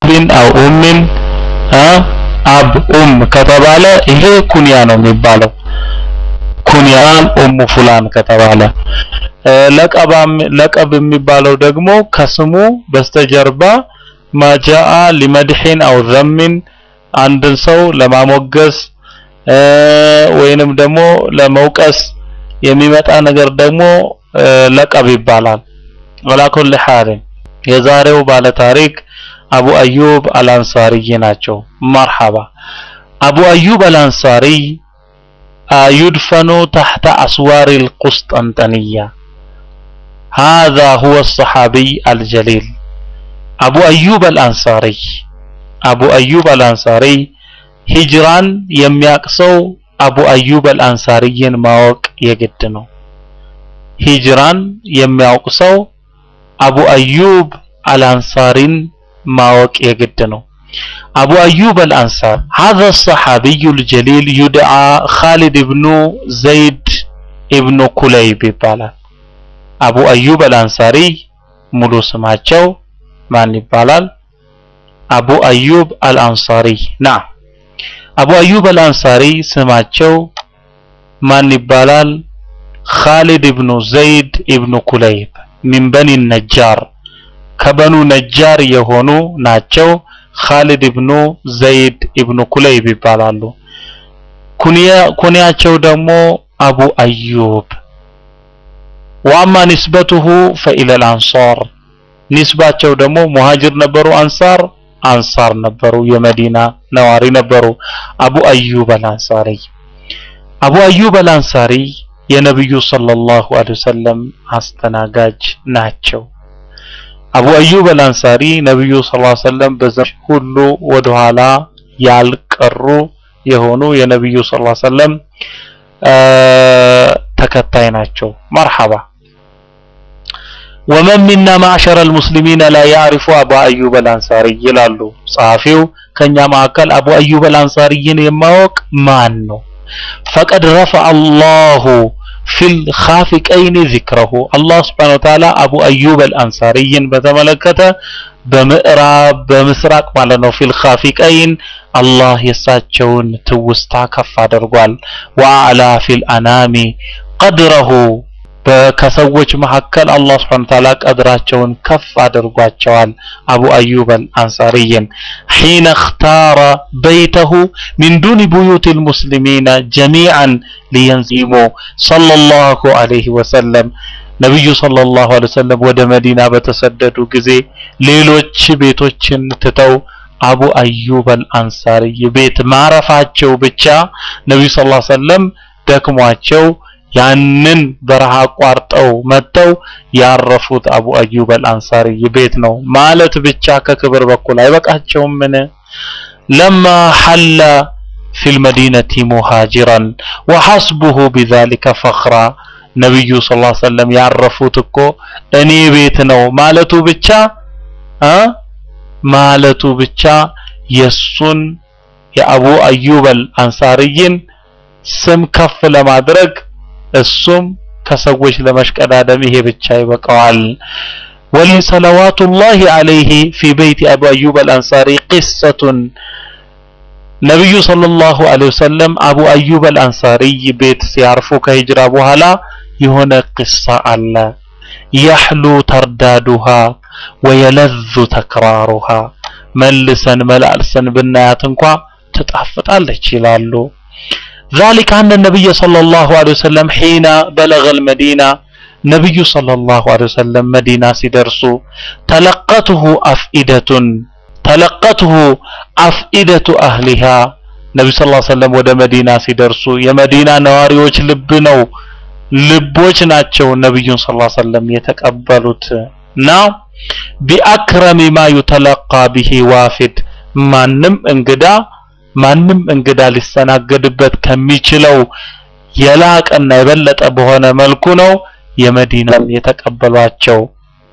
አቢን አው ኡሚን አብ ኡም ከተባለ ይሄ ኩንያ ነው የሚባለው። ኩንያን ኡሙ ፉላን ከተባለ ለቀባም ለቀብ የሚባለው ደግሞ ከስሙ በስተጀርባ ማጃአ ሊመድሒን አው ዘሚን አንድን ሰው ለማሞገስ ወይንም ደግሞ ለመውቀስ የሚመጣ ነገር ደግሞ ለቀብ ይባላል። ወላ ኩል ሐሊን የዛሬው ባለ ታሪክ አቡ አዩብ አልአንሳሪ ናቸው። መርሐባ አቡ አዩብ አልአንሳሪ يدفن تحت أسوار القسطنطينية هذا هو الصحابي الجليل أبو أيوب الأنصاري أبو أيوب الأنصاري هجران የሚያቅሰው አቡ አዩብ አልአንሳሪን ማወቅ የግድ ነው። ሂጅራን የሚያውቅ ሰው አቡ አዩብ አልአንሳሪን ማወቅ የግድ ነው። أبو أيوب الأنصار هذا الصحابي الجليل يدعى خالد بن زيد ابن كليب ይባላል አቡ አዩብ አልአንሳሪ ሙሉ ስማቸው ማን ይባላል አቡ አዩብ አልአንሳሪ ና አቡ አዩብ አልአንሳሪ ስማቸው ማን ይባላል خالد ابن زيد ابن كليب من بني النجار ከበኑ ነጃር የሆኑ ናቸው ኻሊድ ኢብኑ ዘይድ ኢብኑ ኩለይብ ይባላሉ። ኩንያቸው ደግሞ አቡ አዩብ ወአማ ኒስበቱሁ ፈኢለል አንሳር ኒስባቸው ደግሞ ሙሃጅር ነበሩ፣ አንሳር አንሳር ነበሩ፣ የመዲና ነዋሪ ነበሩ። አቡ አዩብ አልአንሳሪ አቡ አዩብ አልአንሳሪ የነብዩ ሰለላሁ ዐለይሂ ወሰለም አስተናጋጅ ናቸው። አቡ አዩብ አልአንሳሪ ነብዩ ሰለላሁ ዐለይሂ ወሰለም በዘመን ሁሉ ወደኋላ ያልቀሩ የሆኑ የነብዩ ሰለላሁ ዐለይሂ ወሰለም ተከታይ ናቸው። መርሐባ ወመን ሚና ማዕሸረ አልሙስሊሚን ላ ያዕሪፉ አቡ አዩብ አልአንሳሪ ይላሉ ጸሐፊው። ከኛ መካከል አቡ አዩብ አልአንሳሪን የማወቅ ማን ነው? ፈቀድ ረፈዐ አላሁ ፊል ኻፊቀይን ዚክረሁ አላህ ስብሐነ ወተዓላ አቡ አዩብ አልአንሳሪን በተመለከተ በምዕራብ በምስራቅ ማለት ነው ፊል ኻፊቀይን አላህ የሳቸውን ትውስታ ከፍ አድርጓል። ወአዕላ ፊል አናሚ ቀድረሁ ከሰዎች መካከል አላህ ስብሐነ ወተዓላ ቀድራቸውን ከፍ አድርጓቸዋል። አቡ አዩብ አልአንሳሪን ሒነ እኽታረ በይተሁ ሚን ዱኒ ቡዩት ልሙስሊሚን ጀሚዓን ሊየንዚሙ ሰለላሁ ዐለይሂ ወሰለም ነቢዩ ሰለላሁ ዐለይሂ ወሰለም ወደ መዲና በተሰደዱ ጊዜ ሌሎች ቤቶችን ትተው አቡ አዩብ አልአንሳሪ ቤት ማረፋቸው ብቻ ነቢዩ ሰለላሁ ዐለይሂ ወሰለም ደክሟቸው ያንን በረሃ አቋርጠው መጥተው ያረፉት አቡ አዩብ አልአንሳሪ ቤት ነው ማለት ብቻ ከክብር በኩል አይበቃቸውም? ምን ለማ ሐለ ፊል መዲነቲ ሙሃጅራን ወሐስቡሁ ቢዛሊከ ፈኽራ ነብዩ ሰለላሁ ዐለይሂ ወሰለም ያረፉት እኮ እኔ ቤት ነው ማለቱ ብቻ እ ማለቱ ብቻ የሱን የአቡ አዩብ አልአንሳሪን ስም ከፍ ለማድረግ እሱም ከሰዎች ለመሽቀዳደም ይሄ ብቻ ይበቃዋል። ወሊ ሰለዋቱላሂ ዐለይሂ ፊ በይቲ አቡ አዩብ አልአንሳሪ ቂሰቱን ነብዩ ሰለላሁ ዐለይሂ ወሰለም አቡ አዩብ አልአንሳሪ ቤት ሲያርፉ ከሂጅራ በኋላ የሆነ ቂሳ አለ። የሕሉ ተርዳዱሃ ወየለዙ ተክራሩሃ መልሰን መላልሰን ብናያት እንኳ ትጣፍጣለች ይላሉ። ذلك أن النبي صلى الله عليه وسلم حين بلغ المدينة نبي صلى الله عليه وسلم مدينة سدرسو تلقته أفئدة تلقته أفئدة أهلها نبي صلى الله عليه وسلم ወደ መዲና ሲደርሱ የመዲና ነዋሪዎች ልብ ነው ልቦች ናቸው ነብዩን ሰለላሁ ዐለይሂ ወሰለም የተቀበሉት እና ቢአክረሚ ማ ዩተለቃ ቢሂ ዋፊድ ማንም እንግዳ ማንም እንግዳ ሊስተናገድበት ከሚችለው የላቀና የበለጠ በሆነ መልኩ ነው የመዲናን የተቀበሏቸው።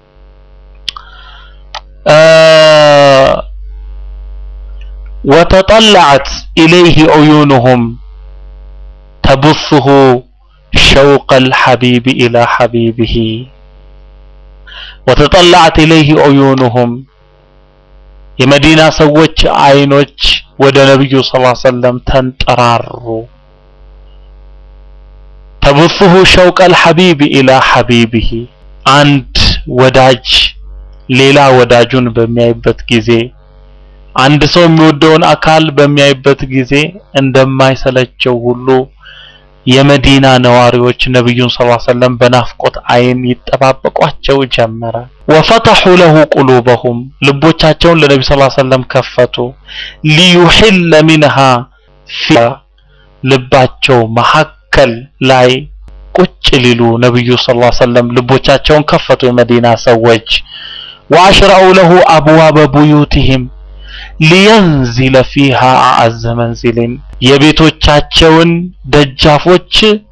ወተጠለዐት ኢለይህ ዑዩኑሁም ተቡሱሁ ሸውቀ አልሐቢብ ኢላ ሐቢቢሂ ወተጠለዐት ኢለይህ ዑዩኑሁም የመዲና ሰዎች አይኖች ወደ ነብዩ ሰለላሁ ዐለይሂ ወሰለም ተንጠራሩ። ተብፉሁ ሸውቀል ሐቢቢ ኢላ ሐቢቢሂ አንድ ወዳጅ ሌላ ወዳጁን በሚያይበት ጊዜ አንድ ሰው የሚወደውን አካል በሚያይበት ጊዜ እንደማይሰለቸው ሁሉ የመዲና ነዋሪዎች ነብዩን ሰለላሁ ዐለይሂ ወሰለም በናፍቆት አይን ይጠባበቋቸው ጀመረ። ወፈተሑ ለሁ ቁሉበሁም ልቦቻቸውን ለነቢ ሰለላሁ ዐለይሂ ወሰለም ከፈቱ። ሊዩሒለ ሚንሃ ፊ ልባቸው መሐከል ላይ ቁጭ ሊሉ ነብዩ ሰለላሁ ዐለይሂ ወሰለም ልቦቻቸውን ከፈቱ። የመዲና ሰዎች ወአሽረዑ ለሁ አብዋበ ቡዩቲሂም ሊየንዚለ ፊሃ አዐዘ መንዚልን የቤቶቻቸውን ደጃፎች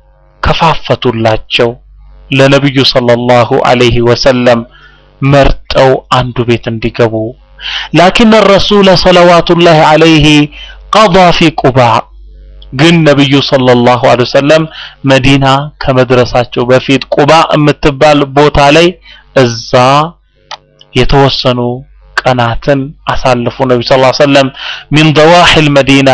ከፋፈቱላቸው ለነብዩ ሰለላሁ ዐለይሂ ወሰለም መርጠው አንዱ ቤት እንዲገቡ ላኪን ረሱለ ሰለዋቱላሂ ዐለይሂ ቀዳ ፊ ቁባ ግን ነብዩ ሰለላሁ ዐለይሂ ወሰለም መዲና ከመድረሳቸው በፊት ቁባ የምትባል ቦታ ላይ እዛ የተወሰኑ ቀናትን አሳልፉ። ነቢ ሰለላሁ ዐለይሂ ወሰለም ሚን ደዋሂል መዲና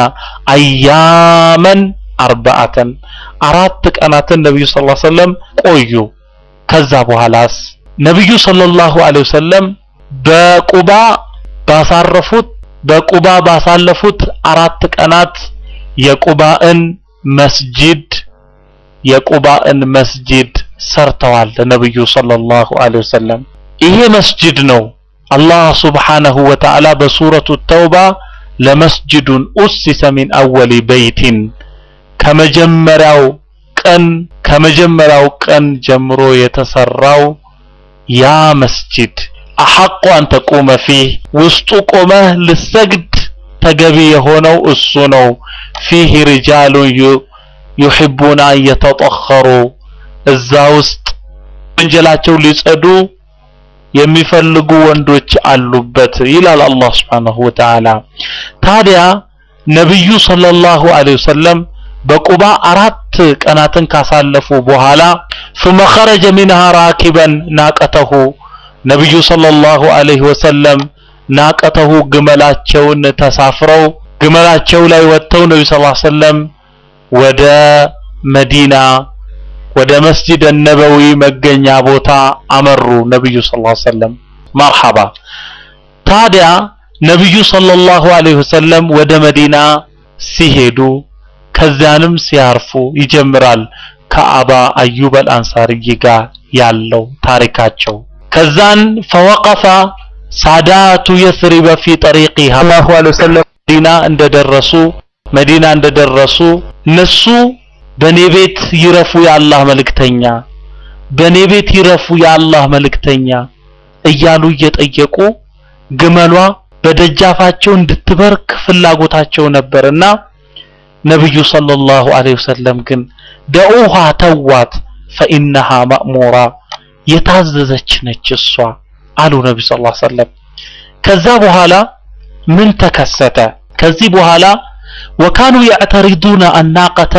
አያመን አርባአተን አራት ቀናትን ነብዩ ሰለላሁ ዐለይሂ ወሰለም ቆዩ። ከዛ በኋላስ ነብዩ ሰለላሁ ዐለይሂ ወሰለም በቁባ ባሳረፉት በቁባ ባሳለፉት አራት ቀናት የቁባእን መስጂድ የቁባእን መስጂድ ሰርተዋል። ነብዩ ሰለላሁ ዐለይሂ ወሰለም ይሄ መስጂድ ነው አላህ ሱብሓነሁ ወተዓላ በሱረቱ ተውባ ለመስጅዱን ኡሲሰ ሚን አወሊ በይቲን ከመጀመሪያው ቀን ከመጀመሪያው ቀን ጀምሮ የተሰራው ያ መስጂድ አሐቁ አን ተቁመ ፊህ ውስጡ ቆመህ ልሰግድ ተገቢ የሆነው እሱ ነው። ፊህ ሪጃሉን ዩሒቡና አን የተጠኸሩ እዛ ውስጥ ወንጀላቸው ሊጸዱ የሚፈልጉ ወንዶች አሉበት ይላል አላህ Subhanahu Wa Ta'ala። ታዲያ ነብዩ ሰለላሁ ዐለይሂ ወሰለም በቁባ አራት ቀናትን ካሳለፉ በኋላ ثم خرج منها راكبا ناقته ነብዩ ሰለላሁ ዐለይሂ ወሰለም ናቀተሁ ግመላቸውን ተሳፍረው ግመላቸው ላይ ወጥተው ነብዩ ሰለላሁ ዐለይሂ ወሰለም ወደ መዲና ወደ መስጂድ ነበዊ መገኛ ቦታ አመሩ። ነብዩ ሰለላሁ ዐለይሂ ወሰለም መርሐባ። ታዲያ ነብዩ ሰለላሁ ዐለይሂ ወሰለም ወደ መዲና ሲሄዱ ከዚያንም ሲያርፉ ይጀምራል ከአባ አዩብ አልአንሳሪ ጋር ያለው ታሪካቸው። ከዛን ፈወቀፈ ሳዳቱ የስሪበ ፊ ጠሪቂሃ ሰለላሁ ዐለይሂ ወሰለም መዲና እንደደረሱ መዲና እንደደረሱ እነሱ በኔ ቤት ይረፉ የአላህ መልእክተኛ፣ በኔ ቤት ይረፉ የአላህ መልእክተኛ እያሉ እየጠየቁ ግመሏ በደጃፋቸው እንድትበርክ ፍላጎታቸው ነበርና ነብዩ ሰለላሁ ዐለይሂ ወሰለም ግን ደኡሃ ተዋት ፈኢነሃ ማእሙራ የታዘዘች ነች እሷ አሉ ነብዩ ሰለላሁ ዐለይሂ ወሰለም። ከዛ በኋላ ምን ተከሰተ? ከዚህ በኋላ ወካኑ ያዕተሪዱነ አናቀተ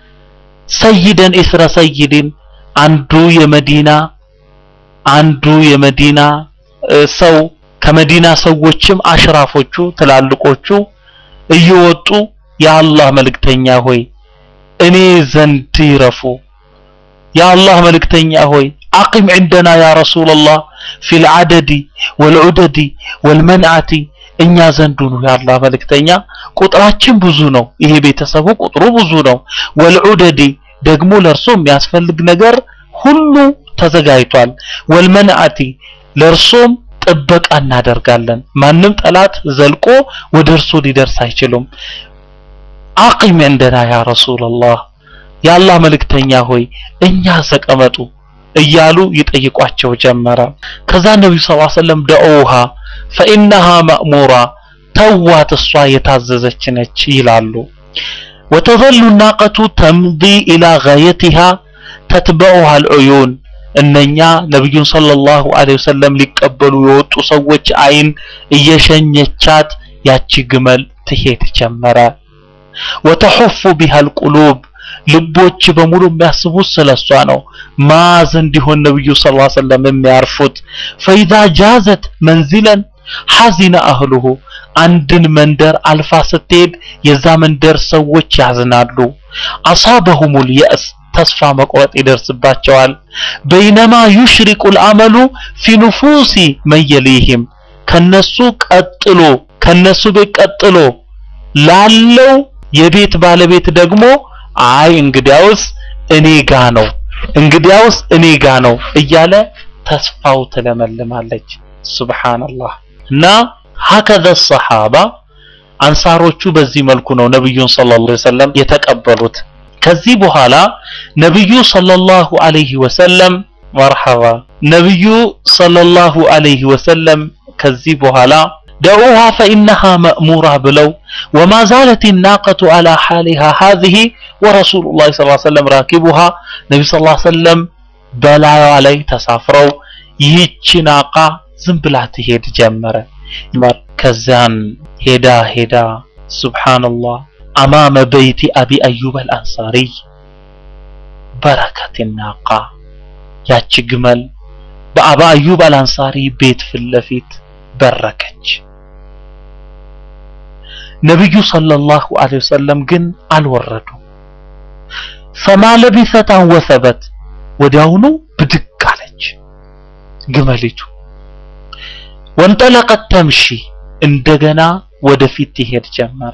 ሰይደን ኢስረ ሰይድን አንዱ የመዲና አንዱ የመዲና ሰው ከመዲና ሰዎችም አሽራፎቹ ትላልቆቹ እየወጡ የአላህ መልእክተኛ ሆይ እኔ ዘንድ ይረፉ የአላህ መልእክተኛ ሆይ አቂም عندنا يا رسول الله في العدد والعدد والمنعة እኛ ዘንዱ ነው የአላህ መልእክተኛ ቁጥራችን ብዙ ነው ይሄ ቤተሰቡ ቁጥሩ ብዙ ነው ወልዑደዲ ደግሞ ለእርሶ የሚያስፈልግ ነገር ሁሉ ተዘጋጅቷል ወልመንአቲ ለእርሶም ጥበቃ እናደርጋለን ማንም ጠላት ዘልቆ ወደ እርሶ ሊደርስ አይችሉም አቂም እንደና ያ ረሱላህ የአላህ መልእክተኛ ሆይ እኛ ተቀመጡ እያሉ ይጠይቋቸው ጀመረ ከዛ ነብዩ ሰለላሁ ዐለይሂ ወሰለም ደኡሃ ፈኢነሃ ማእሙራ ተዋት እሷ የታዘዘች ነች ይላሉ ወተዘሉ ናቀቱ ተምዲ ኢላ ጋየቲሃ ተትበዑሃ አልዑዩን እነኛ ነብዩን ሰለላሁ ዐለይሂ ወሰለም ሊቀበሉ የወጡ ሰዎች አይን እየሸኘቻት ያቺ ግመል ትሄድ ጀመረ ወተሑፉ ቢሃ አልቁሉብ ልቦች በሙሉ የሚያስቡት ስለሷ ነው ማዝ እንዲሆን ነብዩ ሰለላሁ ዐለይሂ ወሰለም የሚያርፉት ፈኢዛ ጃዘት መንዚለን ሐዚነ አህሉሁ አንድን መንደር አልፋ ስትሄድ የዛ መንደር ሰዎች ያዝናሉ። አሳበሁሙል የእስ ተስፋ መቁረጥ ይደርስባቸዋል። በይነማ ዩሽሪቁል አመሉ ፊ ኑፉሲ መየሊህም ከነሱ ቀጥሎ ከነሱ ቤት ቀጥሎ ላለው የቤት ባለቤት ደግሞ አይ እንግዲያውስ እኔ ጋ ነው እንግዲያውስ እኔ ጋ ነው እያለ ተስፋው ትለመልማለች። ሱብሃንአላህ እና ሀከዘ ሰሃባ አንሳሮቹ በዚህ መልኩ ነው ነብዩን ሰለላሁ ዐለይሂ ወሰለም የተቀበሉት። ከዚህ በኋላ ነብዩ ሰለላሁ ዐለይሂ ወሰለም መርሐባ ነብዩ ሰለላሁ ዐለይሂ ወሰለም ከዚህ በኋላ ደዑሃ ፈኢነሃ መእሙራ ብለው ወማ ዛለት ናቀቱ አላ ሓሊሃ ሃዚህ ወረሱሉላህ ሰለላሁ ዐለይሂ ወሰለም ራኪቡሃ ነቢ ሰለላሁ ዐለይሂ ወሰለም በላዩዋ ላይ ተሳፍረው ይህች ናቃ ዝም ብላ ትሄድ ጀመረ። ከዚያን ሄዳ ሄዳ ሱብሓነላህ አማመ በይቲ አቢ አዩብ አልአንሳሪ በረከት ናቃ ያቺ ግመል በአባ አዩብ አልአንሳሪ ቤት ፊት ለፊት በረከች። ነብዩ ሰለላሁ ዐለይሂ ወሰለም ግን አልወረዱ። ፈማ ለቢሰት አን ወሰበት ወዲያውኑ ብድግ አለች ግመሊቱ። ወንጠለቀት ተምሺ እንደገና ወደፊት ትሄድ ጀመረ።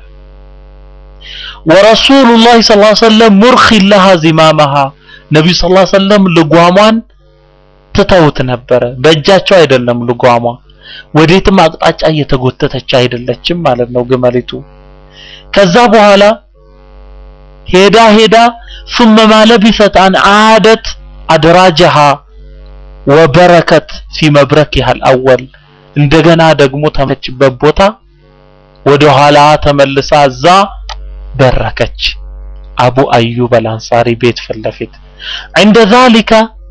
ወረሱሉላህ ሰለላሁ ዐለይሂ ወሰለም ሙርኺን ለሃ ዚማመሃ ነብዩ ሰለላሁ ዐለይሂ ወሰለም ልጓሟን ትተውት ነበረ። በእጃቸው አይደለም ልጓሟ ወዴትም አቅጣጫ እየተጎተተች አይደለችም ማለት ነው ግመሊቱ። ከዛ በኋላ ሄዳ ሄዳ ثم ما لبثت أن عادت أدراجها وبركت في مبركها الأول እንደገና ደግሞ ተመችበት ቦታ ወደ ኋላ ተመልሳ እዛ በረከች። አቡ አዩብ አልአንሳሪ ቤት ፊት ለፊት عند ذلك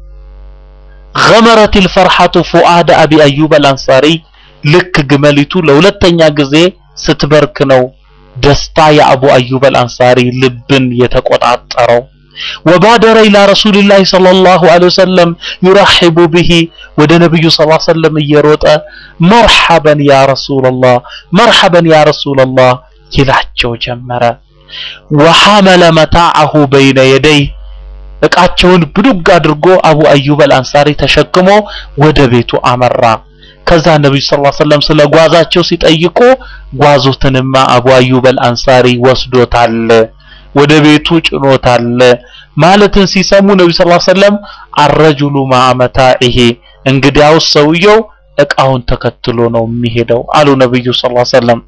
غمرت الفرحة فؤاد أبي أيوب الأنصاري ልክ ግመሊቱ ለሁለተኛ ጊዜ ስትበርክ ነው ደስታ የአቡ አዩብ አልአንሳሪ ልብን የተቆጣጠረው። ወባደረ ኢላ ረሱሊላህ ሰለላሁ ዐለይሂ ወሰለም ዩረሂቡ ቢሂ ወደ ነብዩ ሰለላሁ ዐለይሂ ወሰለም እየሮጠ መርሐበን ያ ረሱለላህ መርሐበን ያ ረሱለላህ ይላቸው ጀመረ። ወሐመለ መታዐሁ በይነ የደይ እቃቸውን ብዱግ አድርጎ አቡ አዩብ አልአንሳሪ ተሸክሞ ወደ ቤቱ አመራ። ከዛ ነብዩ ሰለላሁ ዐለይሂ ወሰለም ስለ ጓዛቸው ሲጠይቁ ጓዙትንማ አቡ አዩብ አልአንሳሪ ወስዶታል፣ ወደ ቤቱ ጭኖታል ማለትን ሲሰሙ ነብዩ ሰለላሁ ዐለይሂ ወሰለም አረጁሉ ማዕመታኢሂ እንግዲያውስ ሰውየው እቃውን ተከትሎ ነው የሚሄደው አሉ ነብዩ ሰለላሁ ዐለይሂ ወሰለም።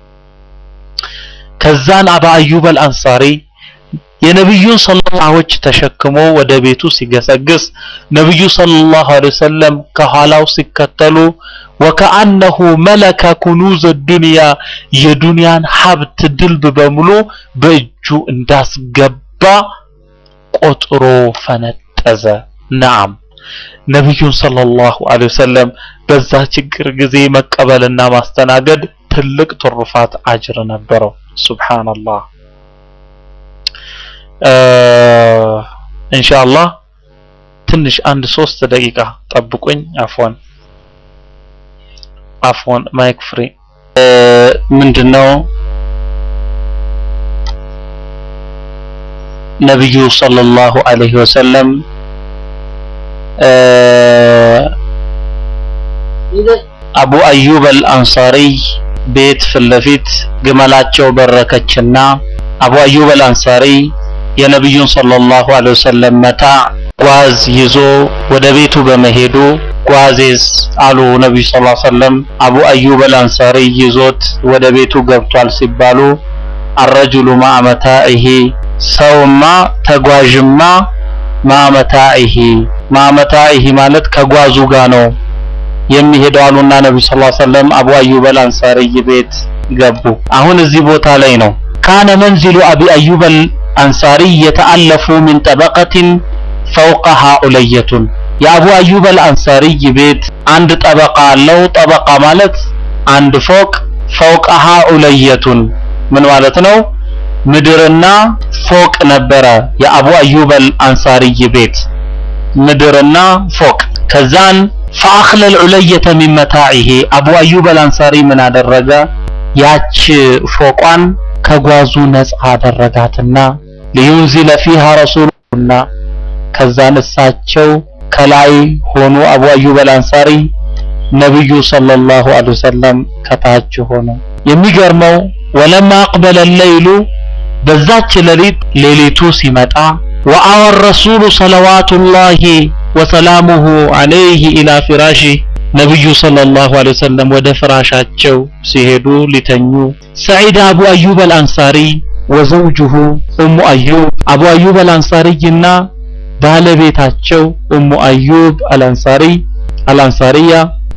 ከዛን አባ አዩብ አልአንሳሪ የነብዩን ሰለላዎች ተሸክሞ ወደ ቤቱ ሲገሰግስ ነብዩ ሰለላሁ ዐለይሂ ወሰለም ከኋላው ሲከተሉ ወከአነሁ መለከ ኩኑዝ ዱንያ የዱንያን ሀብት ድልብ በሙሉ በእጁ እንዳስገባ ቆጥሮ ፈነጠዘ። ነዓም ነብዩን ሰለላሁ ዐለይሂ ወሰለም በዛ ችግር ጊዜ መቀበልና ማስተናገድ ትልቅ ትሩፋት አጅር ነበረው። ሱብሃንአላህ። ኢንሻአላህ ትንሽ አንድ ሶስት ደቂቃ ጠብቁኝ። አፎን አፎን ማይክ ፍሪ ምንድነው ነብዩ ሰለላሁ ዐለይሂ ወሰለም አቡ አዩብ አልአንሳሪ ቤት ፊት ለፊት ግመላቸው በረከችና አቡ አዩብ አልአንሳሪ የነብዩን ሰለላሁ ዐለይሂ ወሰለም መታ ጓዝ ይዞ ወደ ቤቱ በመሄዱ ጓዜዝ አሉ ነብዩ ሰለላሁ ዐለይሂ ወሰለም አቡ አዩብ አልአንሳሪ ይዞት ወደ ቤቱ ገብቷል ሲባሉ አረጁሉ ማዕመታኢሂ ሰውማ ተጓዥማ ማዕመታኢሂ ማዕመታኢሂ ማለት ከጓዙ ጋር ነው የሚሄደው አሉና ነብዩ ሰለላሁ ዐለይሂ ወሰለም አቡ አዩብ አልአንሳሪ ቤት ገቡ። አሁን እዚህ ቦታ ላይ ነው ካነ መንዚሉ አቢ አዩብ አንሳሪ የተአለፉ ሚን ጠበቀትን ፈውቀሃ ኡለየቱን የአቡ አዩብ አልአንሳሪ ቤት አንድ ጠበቃ አለው። ጠበቃ ማለት አንድ ፎቅ፣ ፈውቀሃ ኡለየቱን ምን ማለት ነው? ምድርና ፎቅ ነበረ የአቡ አዩብ አልአንሳሪ ቤት ምድርና ፎቅ። ከዛን ፈአኽለ ልዑለየተ ሚን መታዒሂ አቡ አዩብ አልአንሳሪ ምን አደረገ? ያች ፎቋን ከጓዙ ነፃ አደረጋትና ሊዩንዚለ ፊሃ ረሱሉና ከዛን እሳቸው ከላይ ሆኑ አቡ አዩብ አልአንሳሪ ነብዩ ሰለላሁ ዐለይሂ ወሰለም ከታች ሆኑ። የሚገርመው ወለማ አቅበለ ሌይሉ በዛች ሌሊት ሌሊቱ ሲመጣ ወአወ ረሱሉ ሰለዋቱላሂ ወሰላሙሁ ዐለይሂ ኢላ ፊራሺ ነብዩ ሰለላሁ ዐለይሂ ወሰለም ወደ ፍራሻቸው ሲሄዱ ሊተኙ ሰዒድ አቡ አዩብ አልአንሳሪ ወዘውጁሁ ኡሙ አዩብ አቡ አዩብ አልአንሳሪና ባለቤታቸው ኡሙ አዩብ አልአንሳሪ አልአንሳሪያ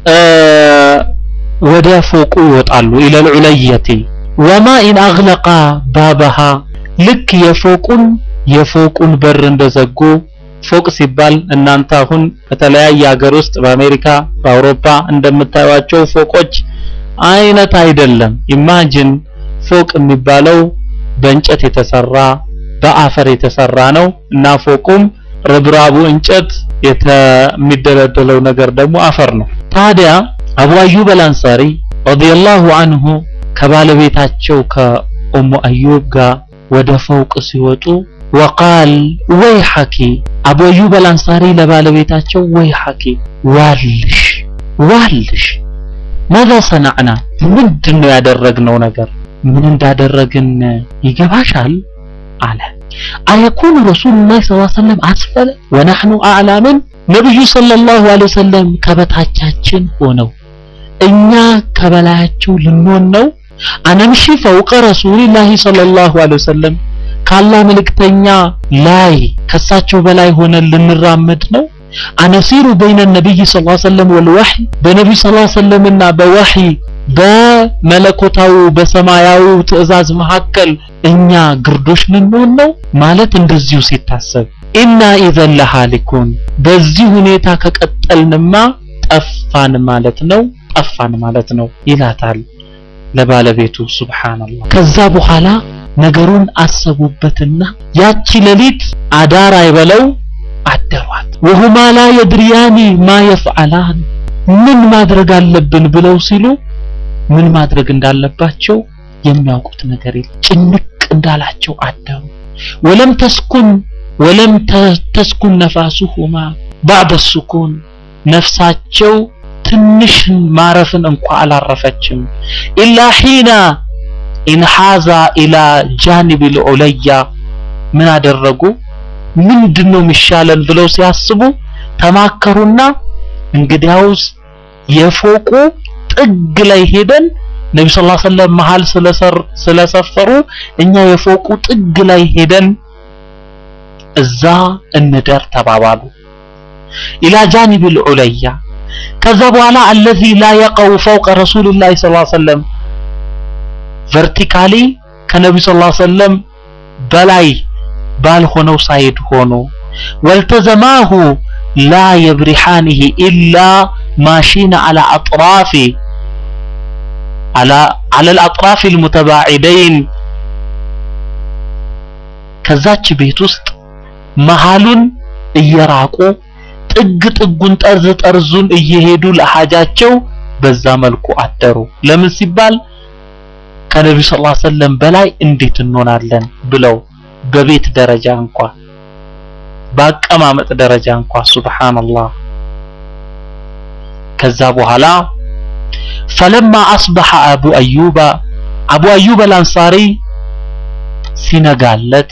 ወደ ፎቁ ይወጣሉ ኢለል ዑለየቲ ወማ ኢን አግለቃ ባበሃ ልክ የፎቁን የፎቁን በር እንደዘጉ ፎቅ ሲባል እናንተ አሁን በተለያየ ሀገር ውስጥ በአሜሪካ በአውሮፓ እንደምታዩቸው ፎቆች አይነት አይደለም። ኢማጂን ፎቅ የሚባለው በእንጨት የተሰራ በአፈር የተሰራ ነው እና ፎቁም ርብራቡ እንጨት የሚደለደለው ነገር ደግሞ አፈር ነው። ታዲያ አቡ አዩብ አልአንሳሪ ረዲየላሁ አንሁ ከባለቤታቸው ከኡሙ አዩብ ጋር ወደ ፎቅ ሲወጡ ወቃል ወይ ሐኪ አቡ አዩብ አልአንሳሪ ለባለቤታቸው ወይ ሐኪ ዋልሽ ዋልሽ ማዛ ሰናዕና ምንድን ነው ያደረግነው ነገር ምን እንዳደረግን ይገባሻል አለ አየኩኑ ረሱሉላህ ሰለላሁ ዐለይሂ ወሰለም አስፈለ ወነሕኑ አዕላምን ነብዩ ሰለላሁ ዐለይሂ ወሰለም ከበታቻችን ሆነው እኛ ከበላያቸው ልንሆን ነው አነምሺ ፈውቀ ረሱሊላሂ ሰለላሁ ዐለይሂ ወሰለም ከአላህ መልእክተኛ ላይ ከሳቸው በላይ ሆነን ልንራመድ ነው አነሲሩ በይነ ነቢይ ሰለላሁ ዐለይሂ ወሰለም ወልወህይ በነቢዩ ሰለላሁ ዐለይሂ ወሰለምና በወህይ በመለኮታዊ በሰማያዊው ትእዛዝ መካከል እኛ ግርዶሽ ልንሆን ነው ማለት እንደዚሁ ሲታሰብ ኢና ኢዘን ለሃሊኩን በዚህ ሁኔታ ከቀጠልንማ ጠፋን ማለት ነው ጠፋን ማለት ነው ይላታል ለባለቤቱ ሱብሃንአላህ ከዛ በኋላ ነገሩን አሰቡበትና ያቺ ሌሊት አዳር አይበለው አደሯት ወሁማ ላ የድሪያኒ ማ የፍዓላን ምን ማድረግ አለብን ብለው ሲሉ ምን ማድረግ እንዳለባቸው የሚያውቁት ነገር የለም ጭንቅ እንዳላቸው አደሩ ወለም ተስኩን ወለም ተስኩን ነፋሱሁማ ባዕደ ሱኩን ነፍሳቸው ትንሽ ማረፍን እንኳ አላረፈችም ኢላ ሒና ኢንሓዛ ኢላ ጃኒብ ልዑለያ ምን አደረጉ ምንድነው የሚሻለን ብለው ሲያስቡ ተማከሩና እንግዲያውስ የፎቁ ጥግ ላይ ሄደን ነቢ ስ ሰለም መሃል ስለሰፈሩ እኛ የፎቁ ጥግ ላይ ሄደን እዛ እንደር ተባባሉ ኢላ ጃኒብ ልዑለያ ከዛ በኋላ አለዚ ላ የቀው ፈውቀ ረሱልላህ ስ ሰለም ቨርቲካሊ ከነቢዩ ስ ሰለም በላይ ባልሆነው ሳይድ ሆኖ ወልተዘማሁ ላ የብሪሓንህ ኢላ ማሺነ አላ አጥራፊ على على الأطراف المتباعدين ከዛች ቤት ውስጥ መሃሉን እየራቁ ጥግ ጥጉን ጠርዝ ጠርዙን እየሄዱ ለሐጃቸው በዛ መልኩ አደሩ ለምን ሲባል ከነብዩ ሰለላሁ ዐለይሂ ወሰለም በላይ እንዴት እንሆናለን ብለው በቤት ደረጃ እንኳ በአቀማመጥ ደረጃ እንኳ ሱብሃንአላህ ከዛ በኋላ ፈለማ አስበሐ አቡ አዩባ አቡ አዩብ አልአንሳሪ ሲነጋለት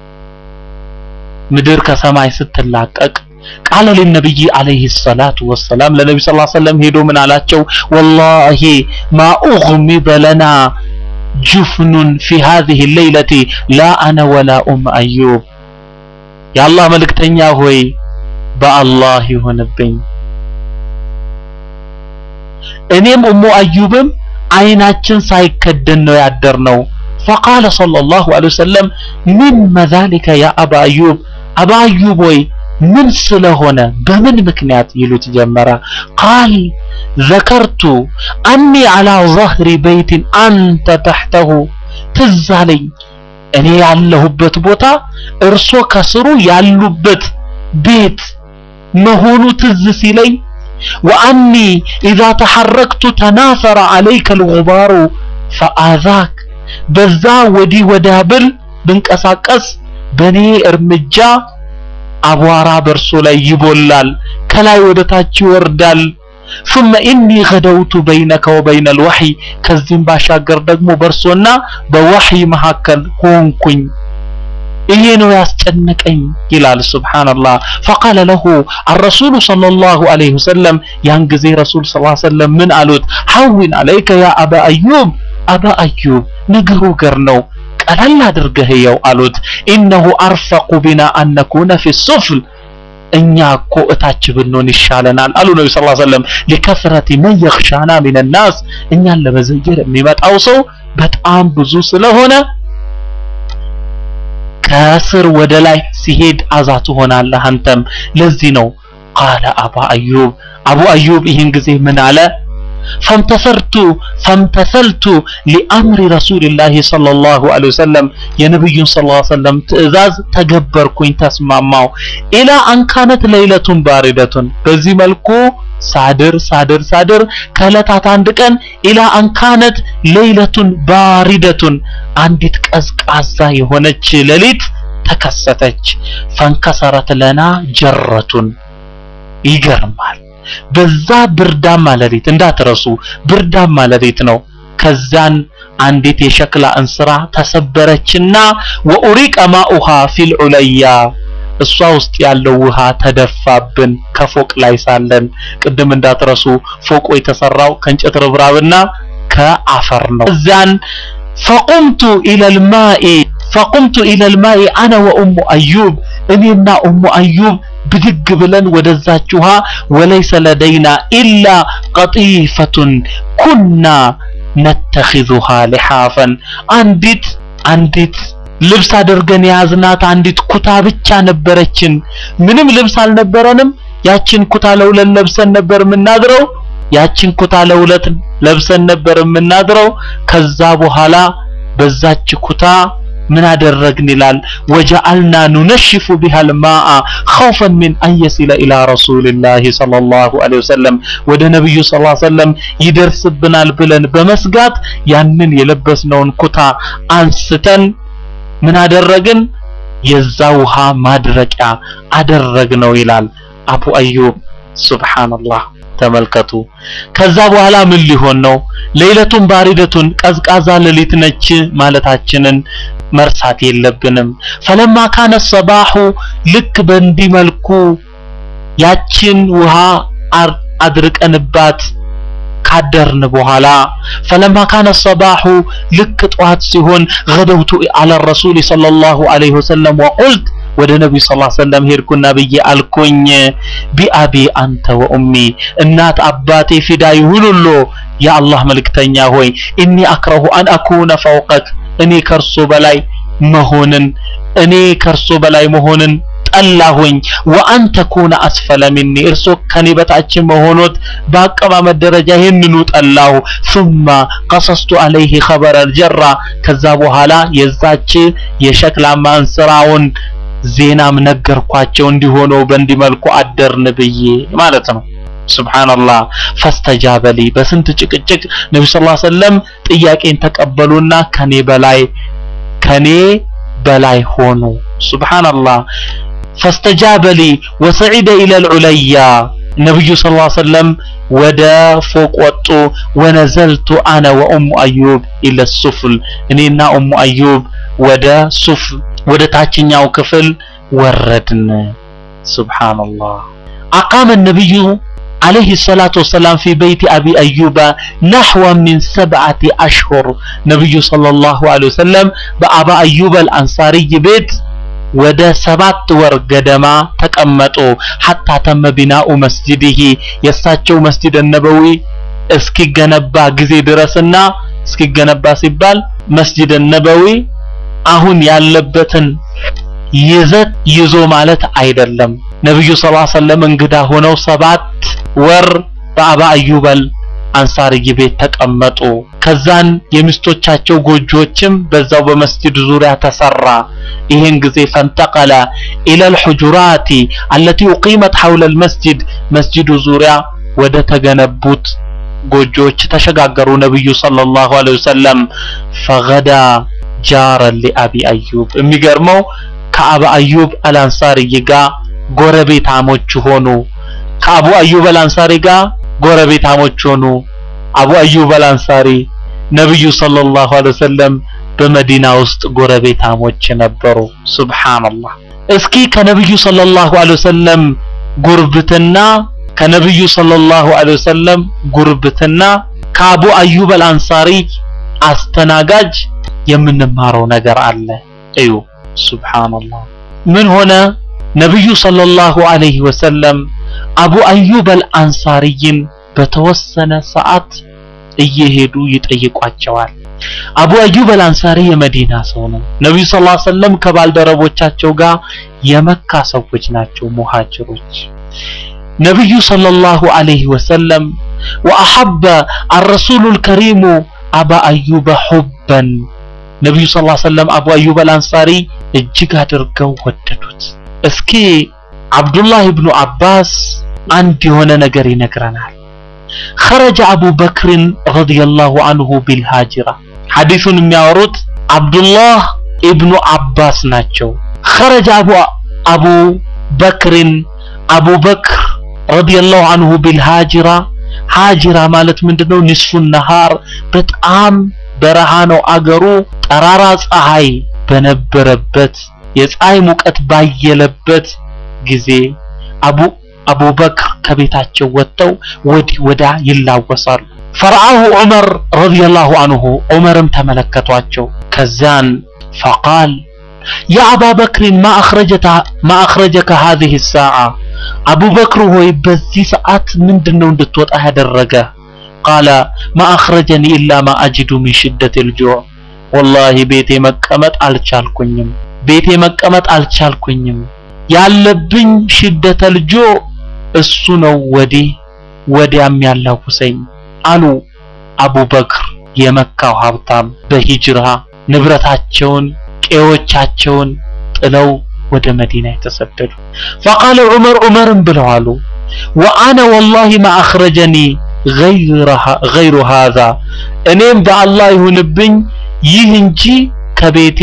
ምድር ከሰማይ ስትላቀቅ ቃለ ለነብይ አለይሂ ሰላቱ ወሰላም ለነብይ ሰለላሁ ዐለይሂ ወሰለም ሄዶ ምን አላቸው ወላሂ ማ ኡግሚደ ለና ጁፍኑን ፊ هذه الليلة لا انا ولا ام አዩብ የአላህ መልእክተኛ ሆይ በአላህ ይሆንብኝ እኔም ኡሙ አዩብም አይናችን ሳይከደን ነው ያደርነው فقال صلى الله عليه وسلم من ذلك يا أبا أيوب أبا أيوب ወይ ምን ስለሆነ በምን ምክንያት ይሉት ጀመረ ቃል ذكرت أني على ظهر بيت أنت تحته ትዝ አለኝ እኔ ያለሁበት ቦታ እርሶ ከስሩ ያሉበት ቤት መሆኑ ትዝ ሲለኝ ወአኒ ኢዛ ተሐረክቱ ተናፈረ አለይከ ልጉባሩ ፈአዛክ በዛ ወዲህ ወዲያ ብል ብንቀሳቀስ በኔ እርምጃ አቧራ በእርሶ ላይ ይቦላል፣ ከላይ ወደ ታች ይወርዳል። ثم إني غدوت بينك وبين الوحي ከዚህም ባሻገር ደግሞ በእርሶና በወህይ መካከል ሆንኩኝ። ይሄ ነው ያስጨነቀኝ ይላል። ሱብሃንአላህ فقال له الرسول صلى الله عليه وسلم ያን ጊዜ ረሱል ሰለላሁ ዐለይሂ ወሰለም ምን አሉት? ሐዊን አለይከ ያ አባ አዩብ አባ አዩብ ነገሩ ገር ነው ቀለል አድርገህ የው አሉት። ኢነሁ አርፈቁ ቢና አን ነኩነ ፊ ሱፍል እኛ እኮ እታች ብንሆን ይሻለናል አሉ ነቢ ስ ሰለም ሊከስረቲ መን የኽሻና ሚን ናስ እኛን ለመዘየር የሚመጣው ሰው በጣም ብዙ ስለሆነ ከስር ወደ ላይ ሲሄድ አዛ ትሆናለህ አንተም ለዚህ ነው ቃለ አባ አዩብ አቡ አዩብ ይህን ጊዜ ምን አለ ፈምተሰርቱ ፈምተሰልቱ ሊአምሪ ረሱልላሂ ሰለላሁ ዐለይሂ ወሰለም የነብዩን ሰለላሁ ዐለይሂ ወሰለም ትእዛዝ ተገበርኩኝ ተስማማው ኢላ አንካነት ለይለቱን ባሪደቱን በዚህ መልኩ ሳድር ሳድር ሳድር ከዕለታት አንድ ቀን ኢላ አንካነት ለይለቱን ባሪደቱን አንዲት ቀዝቃዛ የሆነች ሌሊት ተከሰተች ፈንከሰረት ለና ጀረቱን ይገርማል በዛ ብርዳማ ሌሊት እንዳትረሱ ብርዳማ ሌሊት ነው ከዛን አንዲት የሸክላ እንስራ ተሰበረችና ወኡሪቀ ማኡሃ ፊል ዑለያ እሷ ውስጥ ያለው ውሃ ተደፋብን ከፎቅ ላይ ሳለን ቅድም እንዳትረሱ ፎቁ የተሰራው ከእንጨት ርብራብና ከአፈር ነው እዛን ፈቁምቱ ኢለል ማኢ ፈቁምቱ ኢለል ማኢ አነ ወኡሙ አዩብ እኔና ኡሙ አዩብ ብድግ ብለን ወደዛች ውሃ ወለይሰ ለደይና ኢላ ቀጢፈቱን ኩና ነተኺዙሃ ሊሓፈን አንዲት አንዲት ልብስ አድርገን የያዝናት አንዲት ኩታ ብቻ ነበረችን። ምንም ልብስ አልነበረንም። ያችን ኩታ ለሁለት ለብሰን ነበር የምናድረው። ያችን ኩታ ለሁለት ለብሰን ነበር የምናድረው። ከዛ በኋላ በዛች ኩታ ምን አደረግን ይላል ወጀአልና ኑነሽፉ ቢሃል ማአ ኸውፈን ሚን አን የሲለ ኢላ ረሱልላሂ ሰለላሁ ዐለይሂ ወሰለም ወደ ነብዩ ሰለላሁ ዐለይሂ ወሰለም ይደርስብናል ብለን በመስጋት ያንን የለበስነውን ኩታ አንስተን ምን አደረግን የዛ ውሃ ማድረቂያ አደረግነው ይላል አቡ አዩብ ሱብሃንአላህ ተመልከቱ ከዛ በኋላ ምን ሊሆን ነው ሌሊቱን ባሪደቱን ቀዝቃዛ ሌሊት ነች ማለታችንን መርሳት የለብንም ፈለማ ካነ ሰባሁ ልክ በእንዲህ መልኩ ያችን ውሃ አድርቀንባት ካደርን በኋላ ፈለማ ካነ ሰባሁ ልክ ጠዋት ሲሆን ገደውቱ አለ ረሱል ሰለላሁ ዐለይሂ ወሰለም ወቁልት ወደ ነብዩ ሰለላሁ ዐለይሂ ወሰለም ሄድኩና ብዬ አልኩኝ ቢአቢ አንተ ወኡሚ እናት አባቴ ፊዳ ይሁኑሎ የአላህ መልእክተኛ ሆይ ኢኒ አክረሁ አን አኩነ ፈውቀክ እኔ ከርሶ በላይ መሆንን እኔ ከርሶ በላይ መሆንን ጠላሁኝ ወአን ተኩነ አስፈለ ሚኒ እርሶ ከኔ በታች መሆኖት በአቀማመጥ ደረጃ ይህንኑ ጠላሁ ثم قصصت عليه خبر الجرة ከዛ በኋላ የዛች የሸክላ ማንስራውን ዜናም ነገርኳቸው እንዲሆነው በእንዲህ መልኩ አደርን ብዬ ማለት ነው ሱብሃንአላህ ፈስተጃበሊ በስንት ጭቅጭቅ ነብዩ ሰለላሁ ዐለይሂ ወሰለም ጥያቄን ተቀበሉና ከኔ በላይ ከኔ በላይ ሆኑ ሱብሃንአላህ ፈስተጃበሊ ወሰዒደ ኢለል ዑለያ ነብዩ ሰለላሁ ዐለይሂ ወሰለም ወደ ፎቅ ወጡ ወነዘልቱ አነ ወኡሙ አዩብ ኢለ ሱፍል እኔና ኡሙ አዩብ ወደ ሱፍ ወደ ታችኛው ክፍል ወረድን ሱብሃንአላህ አቃመ ነብዩ عليه الصلاة والسلام في بيت أبي أيوب نحو من سبعة أشهر نبي صلى الله عليه وسلم بأبا أيوب الأنصاري بيت ወደ ሰባት ወር ገደማ ተቀመጡ ሐታ ተመ ቢናኡ መስጂድህ የእሳቸው መስጂድ ነበዊ እስኪገነባ ጊዜ ድረስና እስኪገነባ ሲባል መስጂድ ነበዊ አሁን ያለበትን ይዘት ይዞ ማለት አይደለም ነብዩ ሰለላሁ ዐለይሂ ወሰለም እንግዳ ሆነው ሰባት ወር በአባ አዩበል አንሳሪ ቤት ተቀመጡ ከዛን የሚስቶቻቸው ጎጆዎችም በዛው በመስጂድ ዙሪያ ተሰራ ይህን ጊዜ ፈንተቀለ ኢለል ሑጁራቲ አለቲ ኡቂመት ሐውለ ልመስጂድ መስጂዱ ዙሪያ ወደ ተገነቡት ጎጆዎች ተሸጋገሩ ነብዩ ሰለላሁ ዐለይሂ ወሰለም ፈገዳ ጃረን ሊአቢ አዩብ የሚገርመው ከአባ አዩብ አልአንሳሪ ጋር ጎረቤታሞች ሆኑ ከአቡ አዩብ አልአንሳሪ ጋር ጎረቤታሞች ሆኑ አቡ አዩብ አልአንሳሪ ነብዩ ሰለላሁ ዐለይሂ ወሰለም በመዲና ውስጥ ጎረቤታሞች ነበሩ ሱብሃንአላህ እስኪ ከነብዩ ሰለላሁ ዐለይሂ ወሰለም ጉርብትና ከነብዩ ሰለላሁ ዐለይሂ ወሰለም ጉርብትና ከአቡ አዩብ አልአንሳሪ አስተናጋጅ የምንማረው ነገር አለ እዩ ሱብሃንአላህ ምን ሆነ ነብዩ ሰለላሁ ዐለይሂ ወሰለም አቡ አዩብ አልአንሳሪይን በተወሰነ ሰዓት እየሄዱ ይጠይቋቸዋል አቡ አዩብ አልአንሳሪ የመዲና ሰው ነው ነብዩ ሰለላሁ ዐለይሂ ወሰለም ከባልደረቦቻቸው ጋር የመካ ሰዎች ናቸው ሙሃጅሮች ነብዩ ሰለላሁ ዐለይሂ ወሰለም ወአሐበ الرسول الكريم أبا أيوب حبا ነብዩ ሰለላሁ ዐለይሂ ወሰለም አቡ አዩብ አልአንሳሪ እጅግ አድርገው ወደዱት እስኪ አብዱላህ ኢብኑ አባስ አንድ የሆነ ነገር ይነግረናል خرج أبو بكر رضي الله عنه بالهاجرة ሐዲሱን የሚያወሩት አብዱላህ ኢብኑ አባስ ናቸው خرج أبو أبو بكر أبو بكر رضي الله عنه بالهاجرة ሃጅራ ማለት ምንድነው ንስፉ ነሃር በጣም በረሃ ነው አገሩ ጠራራ ፀሐይ በነበረበት የፀሐይ ሙቀት ባየለበት ጊዜ አቡ አቡበክር ከቤታቸው ወጥተው ወዲህ ወዳ ይላወሳሉ ፈርአሁ ዑመር ረዲየላሁ አንሁ ዑመርም ተመለከቷቸው ከዛን ፈቃል ያ አባ በክርን ማ አኽረጀተ ማ አኽረጀከ هذه الساعة አቡበክር ሆይ በዚህ ሰዓት ምንድነው እንድትወጣ ያደረገ ቃለ ማ አኽረጀኒ ኢላ ማ አጅዱ ሚን ሽደት الجوع ወላሂ ቤቴ መቀመጥ አልቻልኩኝም ቤቴ መቀመጥ አልቻልኩኝም ያለብኝ ሽደተ ልጆ እሱ ነው ወዲህ ወዲያም ያላውሰኝ አሉ አቡበክር የመካው ሀብታም በሂጅራ ንብረታቸውን ቄዎቻቸውን ጥለው ወደ መዲና የተሰደዱ فقال ዑመር ዑመርም ብለው አሉ ወአነ ወላሂ ማ አኽረጀኒ ገይሩ هذا እኔም በአላህ ይሁንብኝ ይህ እንጂ ከቤቴ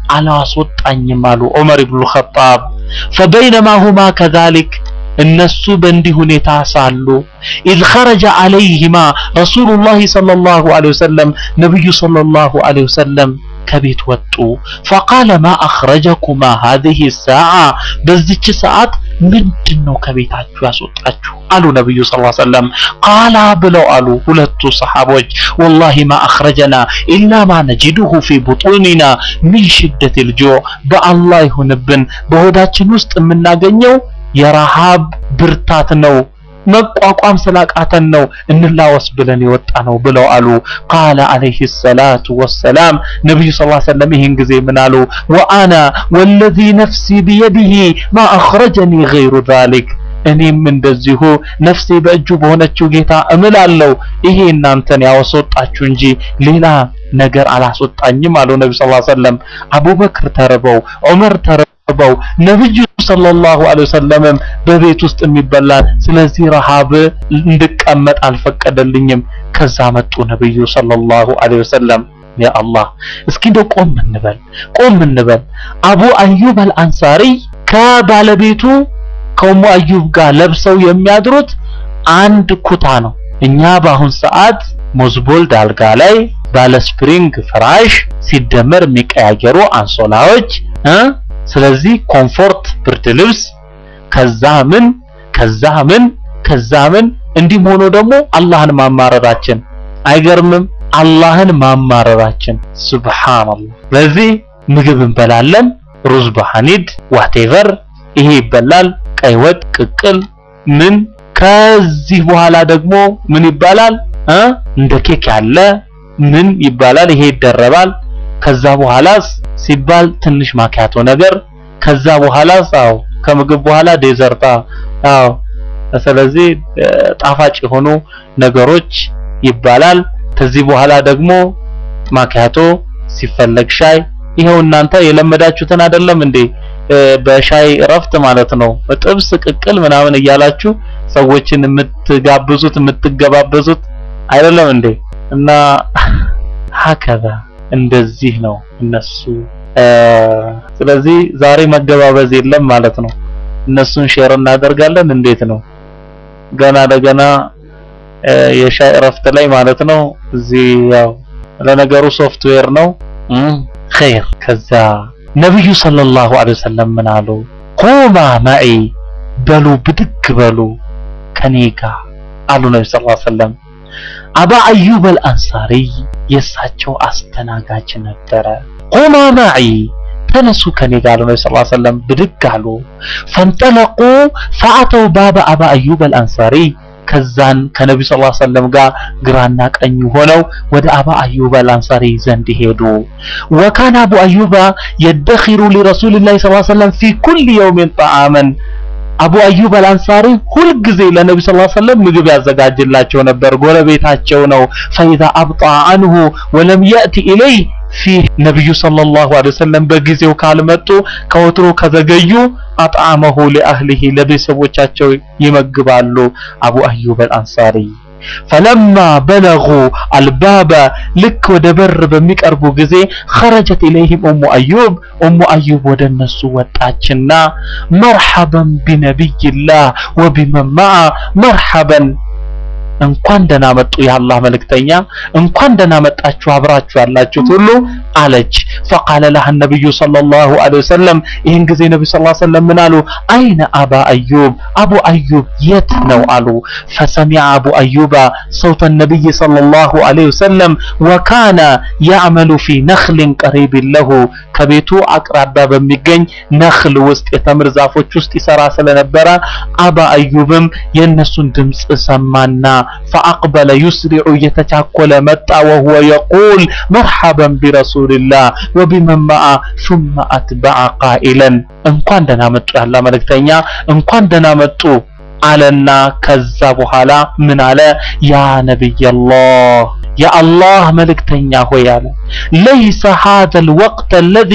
አላስወጣኝም አሉ ዑመር ኢብኑ ኸጣብ فبينما هما كذلك እነሱ በእንዲህ ሁኔታ ሳሉ إذ خرج عليهما رسول الله صلى الله عليه وسلم ነብዩ صلى الله عليه وسلم ከቤት ወጡ فقال ما أخرجكما هذه الساعة በዚች ሰዓት ምንድነው ከቤታችሁ ያስወጣችሁ አሉ ነብዩ ሰለላሁ ዐለይሂ ወሰለም ቃላ ብለው አሉ ሁለቱ ሰሃቦች والله ما أخرجنا إلا ما نجده في بطوننا من شدة الجوع በአላህ ይሁንብን በሆዳችን ውስጥ የምናገኘው የረሃብ ብርታት ነው መቋቋም ስላቃተን ነው እንላወስ ብለን የወጣ ነው ብለው አሉ ቃለ አለይሂ ሰላቱ ወሰላም ነብዩ ሰለላሁ ዐለይሂ ወሰለም ይህን ጊዜ ምን አሉ ወአና ወለዚ ነፍሲ ቢየዲሂ ማ አኽረጀኒ ገይሩ ዛሊክ እኔም እንደዚሁ ነፍሴ በእጁ በሆነችው ጌታ እምላለሁ ይሄ እናንተን ያወጣችሁ እንጂ ሌላ ነገር አላስወጣኝም አሉ ነብዩ ሰለላሁ ዐለይሂ ወሰለም አቡበክር ተርበው ዑመር ተርበው ነብዩ ሰለላሁ ዐለይሂ ወሰለምም በቤት ውስጥ የሚበላ ስለዚህ ረሃብ እንድቀመጥ አልፈቀደልኝም ከዛ መጡ ነብዩ ሰለላሁ ዐለይሂ ወሰለም ያ አላህ እስኪ እንደው ቆም እንበል ቆም እንበል አቡ አዩብ አልአንሳሪ ከባለቤቱ ከኡሙ አዩብ ጋር ለብሰው የሚያድሩት አንድ ኩታ ነው እኛ በአሁን ሰዓት ሞዝቦልድ አልጋ ላይ ባለ ስፕሪንግ ፍራሽ ሲደመር የሚቀያየሩ አንሶላዎች እ ስለዚህ ኮምፎርት ብርድ ልብስ ከዛ ምን ከዛ ምን ከዛ ምን እንዲህም ሆኖ ደግሞ አላህን ማማረራችን አይገርምም አላህን ማማረራችን ሱብሃንአላህ ስለዚህ ምግብ እንበላለን ሩዝ በሐኒድ ዋቴቨር ይሄ ይበላል ቀይ ወጥ ቅቅል ምን ከዚህ በኋላ ደግሞ ምን ይባላል እ እንደ ኬክ ያለ ምን ይባላል ይሄ ይደረባል ከዛ በኋላስ ሲባል ትንሽ ማኪያቶ ነገር ከዛ በኋላስ አዎ ከምግብ በኋላ ዴዘርታ አዎ ስለዚህ ጣፋጭ የሆኑ ነገሮች ይባላል ከዚህ በኋላ ደግሞ ማኪያቶ ሲፈለግ ሻይ ይሄው እናንተ የለመዳችሁትን አይደለም እንዴ በሻይ እረፍት ማለት ነው ጥብስ ቅቅል ምናምን እያላችሁ ሰዎችን የምትጋብዙት የምትገባበዙት አይደለም እንዴ? እና ሀከዛ እንደዚህ ነው እነሱ። ስለዚህ ዛሬ መገባበዝ የለም ማለት ነው። እነሱን ሼር እናደርጋለን። እንዴት ነው ገና ለገና የሻይ እረፍት ላይ ማለት ነው። እዚህ ያው ለነገሩ ሶፍትዌር ነው ኸይር። ከዛ ነብዩ ሰለላሁ ዐለይሂ ወሰለም ምን አሉ? ቁማ ማዒ በሉ ብድግ በሉ ከኔ ጋር አሉ ነብዩ ሰለላሁ ዐለይሂ ወሰለም። አባ አዩብ አልአንሳሪ የእሳቸው አስተናጋጅ ነበረ። ቁማ ማዒ ተነሱ ከኔ ጋር አሉ ነብዩ ሰለላሁ ዐለይሂ ወሰለም። ብድግ አሉ። ፈንጠለቁ ፈአተው ባበ አባ አዩብ አልአንሳሪ ከዛን ከነብዩ ሰለላሁ ዐለይሂ ወሰለም ጋር ግራና ቀኝ ሆነው ወደ አባ አዩብ አልአንሳሪ ዘንድ ሄዱ። ወካነ አቡ አዩባ የደኺሩ ሊረሱልላሂ ሰለላሁ ዐለይሂ ወሰለም ፊ ኩል የውሚን ጠዓመን አቡ አዩብ አልአንሳሪ ሁልጊዜ ለነብዩ ሰለላሁ ዐለይሂ ወሰለም ምግብ ያዘጋጅላቸው ነበር። ጎረቤታቸው ነው። ፈኢዛ አብጣ አንሁ ወለም የእቲ ኢለይ ፊ ነብዩ ሰለላሁ ዐለይሂ ወሰለም በጊዜው ካልመጡ ከወትሮ ከዘገዩ አጣመሁ ለአህሊሂ ለቤተሰቦቻቸው ይመግባሉ። አቡ አዩብ አልአንሳሪ ፈለማ በለጉ አልባበ ልክ ወደ በር በሚቀርቡ ጊዜ ኸረጀት ኢለይሂም ኡሙ አዩብ ኡሙ አዩብ ወደ እነሱ ወጣችና መርሐበን ቢነቢይላህ ወቢመን መዓ መርሐበን እንኳን ደህና መጡ የአላህ መልእክተኛ፣ እንኳን ደህና መጣችሁ አብራችሁ ያላችሁት ሁሉ አለች። ፈቃለ ለሃ ነብዩ ሰለላሁ ዐለይሂ ወሰለም ይህን ጊዜ ነብዩ ሰለላሁ ዐለይሂ ወሰለም ምን አሉ? አይነ አባ አዩብ አቡ አዩብ የት ነው አሉ። ፈሰሚዐ አቡ አዩባ ሰውተ ነብይ ሰለላሁ ዐለይሂ ወሰለም ወካነ ያዕመሉ ፊ ነኽሊን ቀሪቢን ለሁ ከቤቱ አቅራቢያ በሚገኝ ነኽል ውስጥ የተምር ዛፎች ውስጥ ይሰራ ስለነበረ አባ አዩብም የእነሱን ድምፅ ሰማና ፈአቅበለ ዩስሪዑ እየተቻኮለ መጣ። ወሁወ የቁል መርሐበን ቢረሱልላህ ወቢመን መዓ ሱመ አትበዐ ቃኢለን እንኳን ደህና መጡ ያላ መልእክተኛ እንኳን ደህና መጡ አለና ከዛ በኋላ ምን አለ? ያ ነቢየላህ የአላህ መልእክተኛ ሆይ አለ ለይሰ ሃዘል ወቅት አለዚ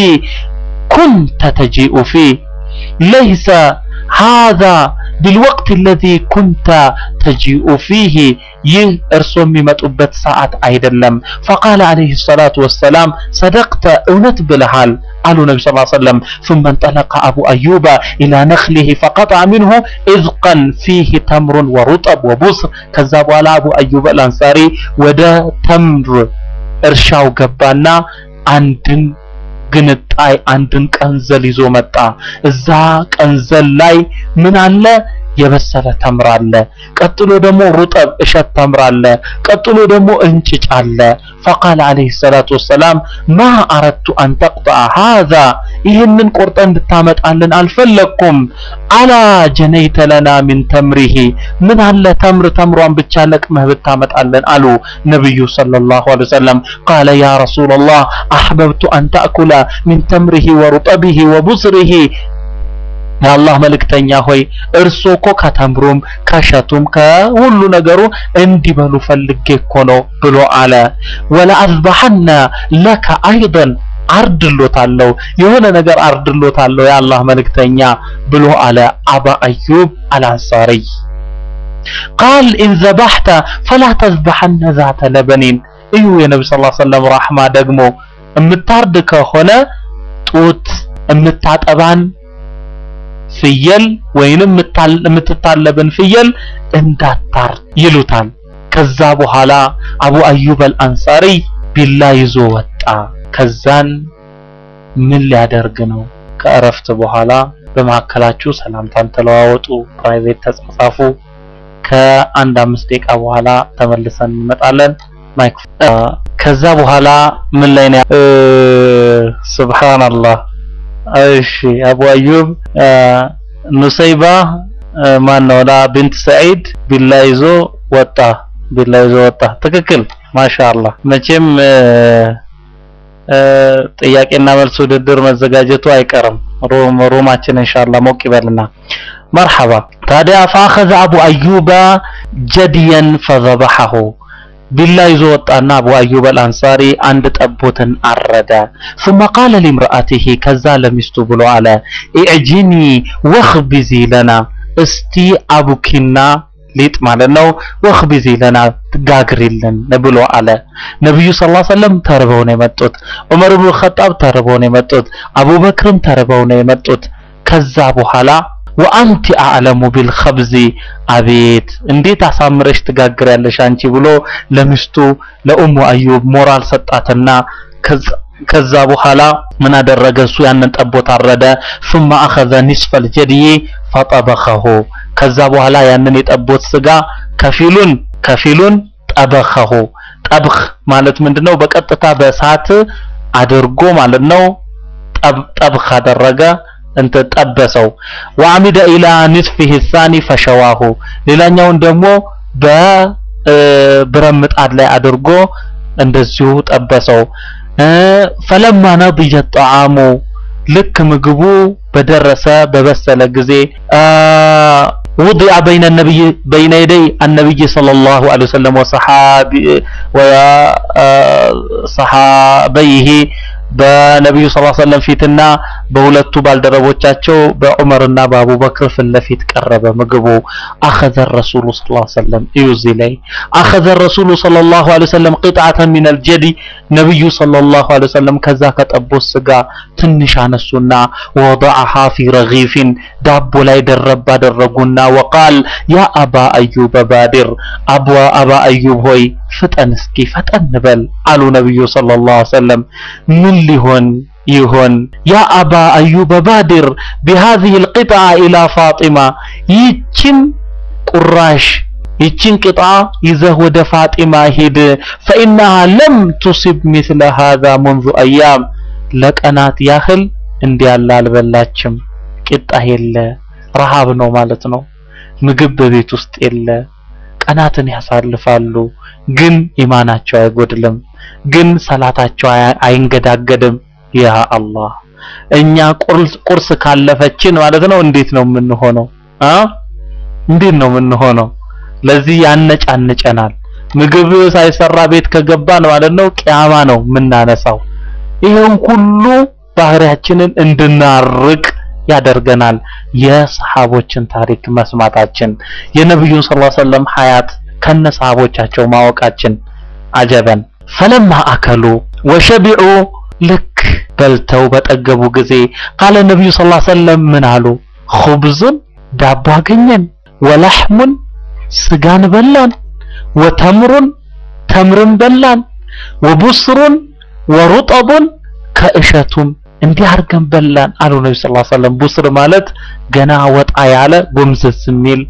ኩንተ ተጂኡ ፊህ ለይሰ ሃዛ ቢልወቅት አለዚ ኩንተ ተጂኡ ፊህ ይህ እርሶ የሚመጡበት ሰዓት አይደለም። ፈቃለ ዓለይሂ ሰላቱ ወሰላም ሰደቅተ እውነት ብለሃል አሉ ነቢ ስ ሰለም ثم انطلق أبو أيوب إلى نخله فقطع منه إذقا فيه تمر ورطب وبصر ከዛ በኋላ አቡ አዩብ አልአንሳሪ ወደ ተምር እርሻው ገባና አንድን ግንጣይ አንድን ቀንዘል ይዞ መጣ። እዛ ቀንዘል ላይ ምን አለ? የበሰለ ተምር አለ። ቀጥሎ ደግሞ ሩጠብ እሸት ተምር አለ። ቀጥሎ ደግሞ እንጭጭ አለ። ፈቃለ ዓለይሂ ሰላቱ ወሰላም ማ አረድቱ አን ተቅጠዐ ሃዛ ይህንን ቆርጠ እንድታመጣልን አልፈለግኩም። አላ ጀነይተ ለና ሚን ተምሪሂ ምን አለ ተምር ተምሯን ብቻ ለቅመህ ብታመጣልን አሉ ነቢዩ ሰለላሁ ዐለይሂ ወሰለም። ቃለ ያ ረሱለላህ አሕበብቱ አን ተእኩለ ሚን ተምሪሂ ወሩጠቢሂ ወቡስሪሂ የአላህ መልእክተኛ ሆይ እርሶ እኮ ከተምሩም ከሸቱም ከሁሉ ነገሩ እንዲበሉ ፈልጌ እኮ ነው ብሎ አለ። ወለአዝበሐነ ለከ አይደን አርድሎታለሁ የሆነ ነገር አርድሎታለሁ የአላህ መልእክተኛ ብሎ አለ አባ አዩብ አልአንሳሪ። ቃል ኢን ዘባሕተ ፈላ ተዝበሐነ ዛተ ለበኒን እዩ የነቢ ስ ሰለም ራሕማ ደግሞ የምታርድ ከሆነ ጡት የምታጠባን ፍየል ወይንም የምትታለብን ፍየል እንዳታር ይሉታል። ከዛ በኋላ አቡ አዩብ አልአንሳሪ ቢላ ይዞ ወጣ። ከዛን ምን ሊያደርግ ነው? ከእረፍት በኋላ በመካከላችሁ ሰላምታን ተለዋወጡ፣ ፕራይቬት ተጻጻፉ። ከአንድ አምስት ደቂቃ በኋላ ተመልሰን እንመጣለን። ማይክ ከዛ በኋላ ምን ላይ ነው? ሱብሃንአላህ እሺ አቡ አዩብ ኑሰይባ ማን ነው ላ ቢንት ሰዒድ ቢላ ይዞ ወጣ ቢላ ይዞ ወጣ ትክክል ማሻአላህ መቼም ጥያቄና መልስ ውድድር መዘጋጀቱ አይቀርም ሮም ሮማችን ኢንሻአላህ ሞቅ ይበልና መርሐባ ታዲያ فاخذ አቡ አዩባ ጀድየን فذبحه ቢላ ይዞ ወጣና አቡ አዩብ አልአንሳሪ አንድ ጠቦትን አረደ። ثم قال لامرأته ከዛ ለሚስቱ ብሎ አለ ኢዕጂኒ ወኽቢዚ ለና እስቲ አቡኪና ሊጥ ማለት ነው ወኽቢዚ ለና ጋግሪልን ብሎ አለ። ነብዩ ሰለላሁ ዐለይሂ ወሰለም ተርበው ነው የመጡት። ዑመር ኢብኑ ኸጣብ ተርበው ነው የመጡት። አቡበክርም ተርበው ነው የመጡት። ከዛ በኋላ ወአንቲ አዕለሙ ቢልኸብዚ አቤት እንዴት አሳምረሽ ትጋግሪያለሽ አንቺ ብሎ ለሚስቱ ለኡሙ አዩብ ሞራል ሰጣትና ከዛ በኋላ ምን አደረገ እሱ ያንን ጠቦት አረደ ثم اخذ نصف الجدي فطبخه ከዛ በኋላ ያንን የጠቦት ስጋ ከፊሉን ከፊሉን ጠበኸሁ ጠብኽ ማለት ምንድነው በቀጥታ በእሳት አድርጎ ማለት ነው ጠብኽ አደረገ እንተ ጠበሰው ወአሚደ ኢላ ንስፊህ الثاني فشواه ሌላኛውን ደግሞ በብረት ምጣድ ላይ አድርጎ እንደዚሁ ጠበሰው ፈለማ ነضج الطعام ልክ ምግቡ በደረሰ በበሰለ ጊዜ وضع بين النبي بين يدي النبي صلى الله عليه وسلم وصحابي وصحابيه በነቢዩ ሰለላሁ ዐለይሂ ወሰለም ፊትና በሁለቱ ባልደረቦቻቸው በዑመርና በአቡበክር ፊት ለፊት ቀረበ ምግቡ አኸዘ ረሱሉ ሰለላሁ ዐለይሂ ወሰለም እዩ እዚህ ላይ አኸዘ ረሱሉ ሰለላሁ ዐለይሂ ወሰለም ቂጥዓተን ሚነል ጀዲ ነቢዩ ሰለላሁ ዐለይሂ ወሰለም ከዛ ከጠቦት ስጋ ትንሽ አነሱና ወወضعها في رغيف ዳቦ ላይ ደረብ አደረጉና ወቃል ያ አባ አዩብ ባድር አባ አባ አዩብ ሆይ ፍጠን እስኪ ፈጠን በል አሉ ነብዩ ሰለላሁ ዐለይሂ ወሰለም ምን ሊሆን ይሆን ያ አባ አዩብ ባድር بهذه القطعة إلى فاطمة ይችን ቁራሽ ይችን ቅጣ ይዘህ ወደ ፋጢማ ሂድ فإنها لم تصب مثل هذا منذ أيام ለቀናት ያህል እንዲያለ አልበላችም ቂጣ የለ ረሃብ ነው ማለት ነው ምግብ በቤት ውስጥ የለ ቀናትን ያሳልፋሉ ግን ኢማናቸው አይጎድልም ግን ሰላታቸው አይንገዳገድም ያ አላህ እኛ ቁርስ ካለፈችን ማለት ነው እንዴት ነው የምንሆነው አ እንዴት ነው የምንሆነው ለዚህ ያነጫንጨናል ምግብ ሳይሰራ ቤት ከገባን ማለት ነው ቂያማ ነው የምናነሳው ይሄን ሁሉ ባህሪያችንን እንድናርቅ ያደርገናል የሰሃቦችን ታሪክ መስማታችን የነብዩን ሰለላሁ ዐለይሂ ወሰለም ሐያት ከነ ሰሃቦቻቸው ማወቃችን አጀበን ፈለማ አከሉ ወሸቢዑ ልክ በልተው በጠገቡ ጊዜ ቃለ ነብዩ ሰለላሁ ዐለይሂ ወሰለም ምን አሉ ኹብዙን ዳቦ አገኘን ወላህሙን ስጋን በላን ወተምሩን ተምርን በላን ወቡስሩን ወሩጠቡን ከእሸቱም እንዲህ አድርገን በላን አሉ ነቢ ስ ሰለም ቡስር ማለት ገና ወጣ ያለ ጎምዘዝ የሚል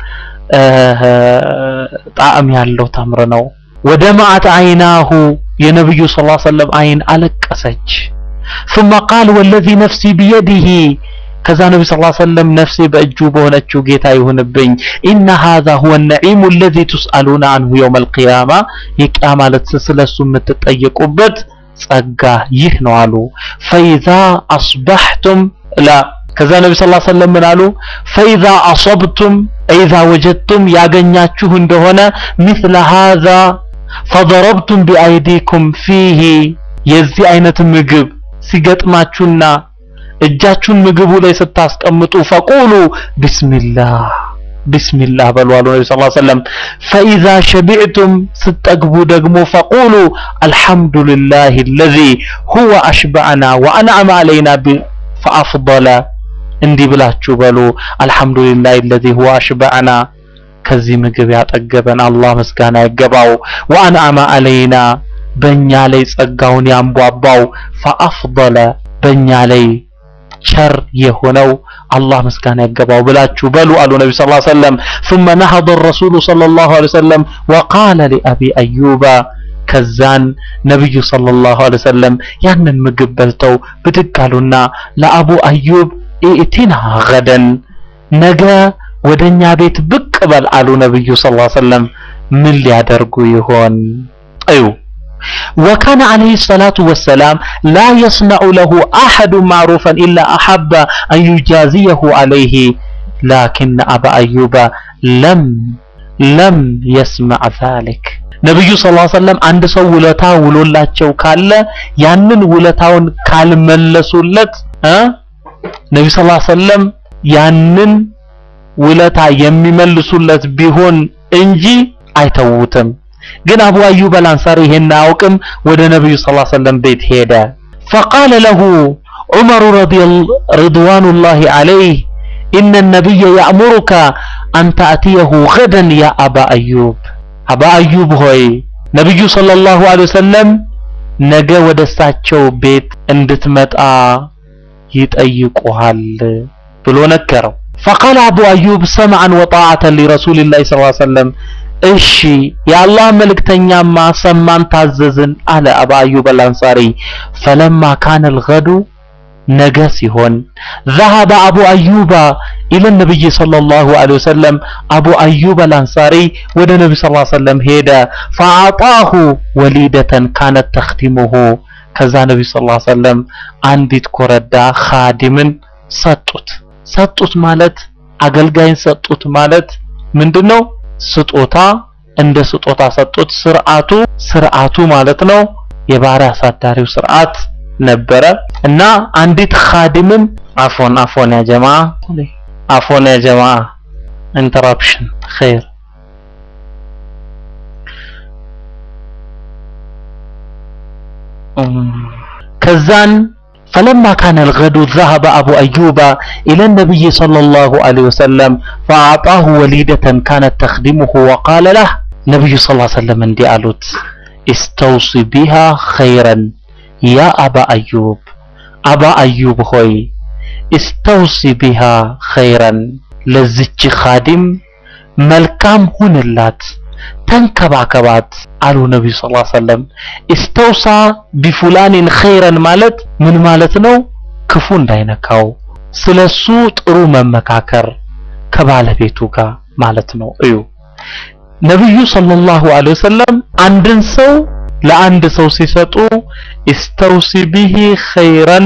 ጣዕም ያለው ተምር ነው ወደ ማዕት አይናሁ የነቢዩ ስ ሰለም አይን አለቀሰች ثم قال والذي نفسي بيده ከዛ ነቢ ስ ሰለም ነፍሴ በእጁ በሆነችው ጌታ ይሁንብኝ ኢነ هذا هو النعيم الذي تسألون عنه يوم القيامة የቂያማ ዕለት ስለሱ የምትጠየቁበት ጸጋ ይህ ነው አሉ ፈኢዛ አስበሕቱም ላ ከዛ ነቢ ስ ሰለም ምን አሉ ፈኢዛ አሰብቱም ኢዛ ወጀድቱም ያገኛችሁ እንደሆነ ምስለ ሃዛ ፈضረብቱም ቢአይዲኩም ፊሂ የዚህ አይነት ምግብ ሲገጥማችሁና እጃችሁን ምግቡ ላይ ስታስቀምጡ ፈቁሉ ቢስሚላህ ቢስሚላህ በሉ አሉ ነቢ ሰለላሁ ዐለይሂ ወሰለም ፈኢዛ ሸቢዕቱም ስትጠግቡ ደግሞ ፈቁሉ አልሐምዱሊላህ الذي هو أشبعنا وأنعم علينا فأفضل እንዲህ ብላችሁ በሉ አልሐምዱሊላህ الذي هو أشبعنا ከዚህ ምግብ ያጠገበን አላህ ምስጋና ይገባው ወአንዓመ አለይና በእኛ ላይ ጸጋውን ያንቧባው ፈአፍضለ በእኛ ላይ ቸር የሆነው አላህ ምስጋና ይገባው ብላችሁ በሉ አሉ ነቢ ስ ሰለም ثم نهض الرسول صلى الله عليه وسلم وقال لأبي أيوب ከዛን ነብዩ ሰለላሁ ዐለይሂ ወሰለም ያንን ምግብ በልተው ብድግ አሉና ለአቡ አዩብ ኢእቲና ገደን ነገ ወደኛ ቤት ብቅ በል አሉ ነብዩ ሰለላሁ ዐለይሂ ወሰለም ምን ሊያደርጉ ይሆን እዩ وكان عليه الصلاة والسلام لا يصنع له أحد معروفا إلا أحب أن يجازيه عليه لكن أبا أيوب لم لم يسمع ذلك ነብዩ ሰለላሁ ዐለይሂ ወሰለም አንድ ሰው ውለታ ውሎላቸው ካለ ያንን ውለታውን ካልመለሱለት እ ነብዩ ሰለላሁ ዐለይሂ ወሰለም ያንን ውለታ የሚመልሱለት ቢሆን እንጂ አይተውትም። ግን አቡ አዩብ አልአንሳሪ ይሄን አያውቅም። ወደ ነብዩ ሰለላሁ ዐለይሂ ወሰለም ቤት ሄደ። فقال له عمر رضي رضوان الله عليه إن النبي يأمرك أن تأتيه غدا يا أبا أيوب أبا أيوب ሆይ ነብዩ ሰለላሁ ዐለይሂ ወሰለም ነገ ወደ እሳቸው ቤት እንድትመጣ ይጠይቁሃል ብሎ ነገረው። فقال أبو أيوب سمعا وطاعة لرسول الله صلى الله عليه وسلم እሺ የአላህ መልእክተኛማ ሰማን ታዘዝን አለ አባ አዩብ አልአንሳሪ ፈለማ ካነ الغد ነገ ሲሆን ذهب أبو أيوب إلى النبي صلى الله عليه وسلم أبو أيوب الأنصاري ወደ ነብዩ صلى الله عليه وسلم ሄደ فأعطاه وليدة كانت تخدمه ከዛ ነብዩ صلى الله عليه وسلم አንዲት ኮረዳ ኻዲምን ሰጡት ሰጡት ማለት አገልጋይን ሰጡት ማለት ምንድነው ስጦታ እንደ ስጦታ ሰጡት ስርዓቱ ስርዓቱ ማለት ነው የባሪያ አሳዳሪው ስርዓት ነበረ እና አንዲት ኻዲምም አፎን አፎን ያ ጀማ አፎን ያ ጀማ ኢንተራፕሽን ኸይር ከዛን فلما كان الغد ذهب أبو أيوب إلى النبي صلى الله عليه وسلم فأعطاه وليدة كانت تخدمه وقال له نبي صلى الله عليه وسلم اندي قالوت استوصي بها خيرا يا أبا أيوب أبا أيوب خوي استوصي بها خيرا لزج خادم ملكام هون اللات ተንከባከባት አሉ ነብዩ ሰለላሁ ዐለይሂ ወሰለም ኢስተውሳ ቢፉላኒን ኸይረን ማለት ምን ማለት ነው ክፉ እንዳይነካው ስለሱ ጥሩ መመካከር ከባለቤቱ ጋር ማለት ነው እዩ ነብዩ ሰለላሁ ዐለይሂ ወሰለም አንድን ሰው ለአንድ ሰው ሲሰጡ ኢስተውሲ ቢሂ ኸይረን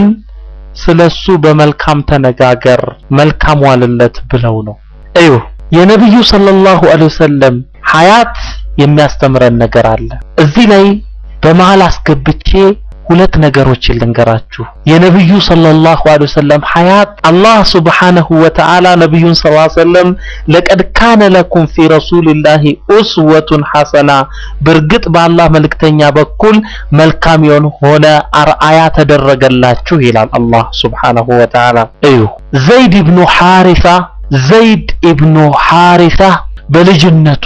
ስለሱ በመልካም ተነጋገር መልካም ዋልለት ብለው ነው እዩ የነብዩ ሰለላሁ ዐለይሂ ወሰለም ሐያት የሚያስተምረን ነገር አለ። እዚህ ላይ በመሃል አስገብቼ ሁለት ነገሮችን ልንገራችሁ። የነብዩ ሰለላሁ ዐለይሂ ወሰለም ሐያት አላህ ሱብሓነሁ ወተዓላ ነብዩን ሰለላሁ ዐለይሂ ወሰለም ለቀድ ካነ ለኩም ፊ ረሱሊላሂ ኡስወቱን ሐሰና በእርግጥ በአላህ መልእክተኛ በኩል መልካም የሆነ አርአያ ተደረገላችሁ ይላል አላህ ሱብሓነሁ ወተዓላ። እዩ ዘይድ ኢብኑ ሐሪሳ ዘይድ ኢብኑ ሐሪሳ በልጅነቱ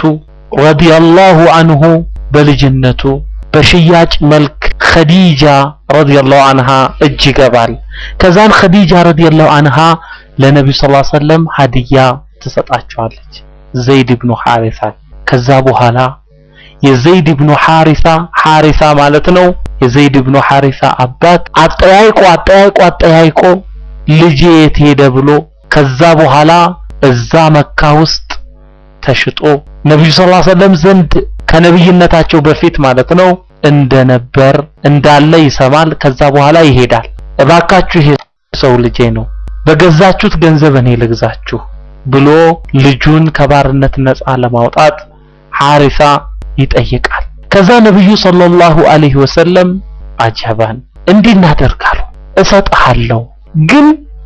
ረዲየላሁ አንሁ በልጅነቱ በሽያጭ መልክ ኸዲጃ ረዲየላሁ አንሃ እጅ ይገባል። ከዛን ኸዲጃ ረዲየላሁ አንሃ ለነብዩ ሰለላሁ ዐለይሂ ወሰለም ሀዲያ ትሰጣቸዋለች ዘይድ ኢብኑ ሐሪሳ። ከዛ በኋላ የዘይድ ኢብኑ ሐሪሳ ሐሪሳ ማለት ነው የዘይድ ኢብኑ ሐሪሳ አባት አጠያይቆ አጠያይቆ አጠያይቆ ልጄ የት ሄደ ብሎ ከዛ በኋላ እዛ መካ ውስጥ ተሽጦ ነብዩ ሰለላሁ ዐለይሂ ወሰለም ዘንድ ከነብይነታቸው በፊት ማለት ነው እንደነበር እንዳለ ይሰማል። ከዛ በኋላ ይሄዳል። እባካችሁ ይሄ ሰው ልጄ ነው፣ በገዛችሁት ገንዘብ እኔ ልግዛችሁ ብሎ ልጁን ከባርነት ነፃ ለማውጣት ሐሪሳ ይጠይቃል። ከዛ ነብዩ ሰለላሁ ዐለይሂ ወሰለም አጀባን እንዲህ እናደርጋለሁ፣ እሰጥሃለሁ፣ ግን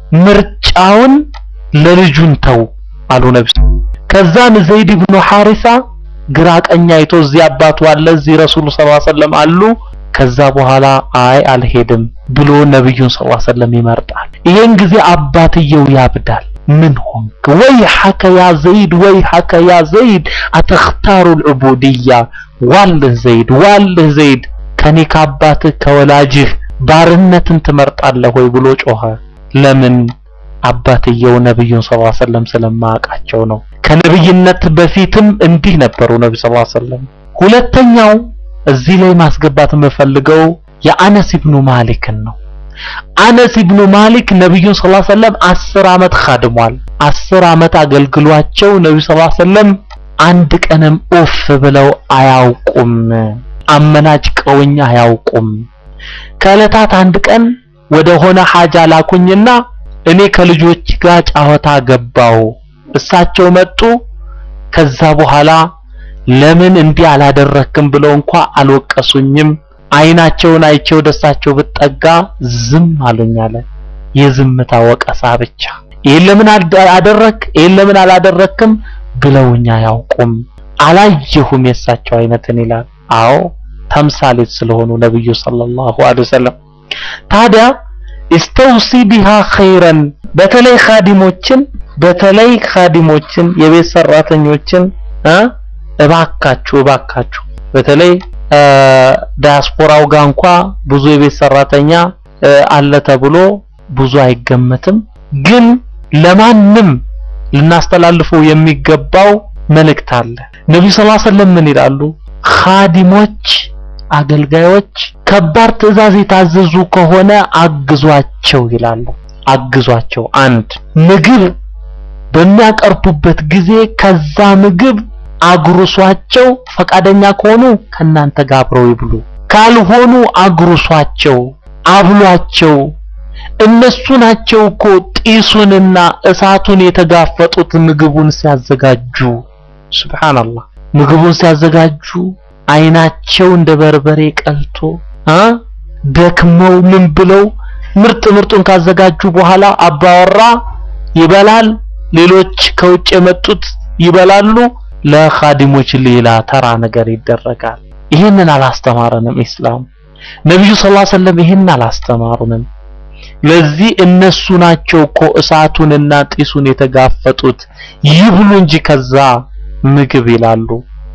ምርጫውን ለልጁን ተው አሉ ነብዩ ከዛን ዘይድ ኢብኑ ሐሪሳ ግራ ቀኝ አይቶ እዚህ አባቱ አለ እዚህ ረሱሉ ሰለላሁ ዐለይሂ ወሰለም አሉ ከዛ በኋላ አይ አልሄድም ብሎ ነብዩን ሰለላሁ ዐለይሂ ወሰለም ይመርጣል ይሄን ጊዜ አባትየው ያብዳል ምን ሆንክ ወይ ሐከ ያ ዘይድ ወይ ሐከ ያ ዘይድ አተኽታሩ العبودية ዋልህ ዘይድ ዋልህ ዘይድ ከኔ ከአባትህ ከወላጅህ ባርነትን ትመርጣለህ ወይ ብሎ ጮኸ ለምን አባትየው ነብዩን ሰለላሁ ዐለይሂ ወሰለም ስለማያውቃቸው ነው ከነብይነት በፊትም እንዲህ ነበሩ ነብዩ ሰለላሁ ዐለይሂ ወሰለም ሁለተኛው እዚህ ላይ ማስገባት የምፈልገው የአነስ ኢብኑ ማሊክን ነው አነስ ኢብኑ ማሊክ ነብዩን ሰለላሁ ዐለይሂ ወሰለም 10 አመት ኻድሟል 10 አመት አገልግሏቸው ነብዩ ሰለላሁ ዐለይሂ ወሰለም አንድ ቀንም ኦፍ ብለው አያውቁም አመናጭቀውኝ አያውቁም ከዕለታት አንድ ቀን ወደ ሆነ ሐጃ ላኩኝና እኔ ከልጆች ጋር ጫወታ ገባው እሳቸው መጡ ከዛ በኋላ ለምን እንዲህ አላደረክም ብለው እንኳ አልወቀሱኝም አይናቸውን አይቼው ደሳቸው ብጠጋ ዝም አሉኝ አለ የዝምታ ወቀሳ ብቻ ይሄን ለምን አደረክ ይሄን ለምን አላደረክም ብለውኛ አያውቁም አላየሁም የሳቸው አይነትን ይላል። አዎ ተምሳሌት ስለሆኑ ነብዩ ሰለላሁ ዐለይሂ ወሰለም። ታዲያ ኢስተውሲ ቢሃ ኸይረን በተለይ ኻዲሞችን በተለይ ኻዲሞችን የቤት ሰራተኞችን እ እባካችሁ እባካችሁ በተለይ ዳያስፖራው ጋር እንኳ ብዙ የቤት ሰራተኛ አለ ተብሎ ብዙ አይገመትም። ግን ለማንም ልናስተላልፈው የሚገባው መልእክት አለ። ነብዩ ሰለላሁ ዐለይሂ ወሰለም ምን ይላሉ? ኻዲሞች አገልጋዮች ከባድ ትዕዛዝ የታዘዙ ከሆነ አግዟቸው ይላሉ። አግዟቸው። አንድ ምግብ በሚያቀርቡበት ጊዜ ከዛ ምግብ አጉርሷቸው። ፈቃደኛ ከሆኑ ከናንተ ጋር አብረው ይብሉ፣ ካልሆኑ አጉርሷቸው፣ አብሏቸው። እነሱ ናቸው እኮ ጢሱንና እሳቱን የተጋፈጡት ምግቡን ሲያዘጋጁ። ሱብሃንአላህ ምግቡን ሲያዘጋጁ አይናቸው እንደ በርበሬ ቀልቶ አ ደክመው ምን ብለው ምርጥ ምርጡን ካዘጋጁ በኋላ አባወራ ይበላል፣ ሌሎች ከውጭ የመጡት ይበላሉ። ለኻዲሞች ሌላ ተራ ነገር ይደረጋል። ይህንን አላስተማረንም ኢስላም። ነብዩ ሰለላሁ ዐለይሂ ወሰለም ይህንን አላስተማሩንም። ለዚህ እነሱ ናቸው እኮ እሳቱንና ጢሱን የተጋፈጡት ይብሉ እንጂ ከዛ ምግብ ይላሉ።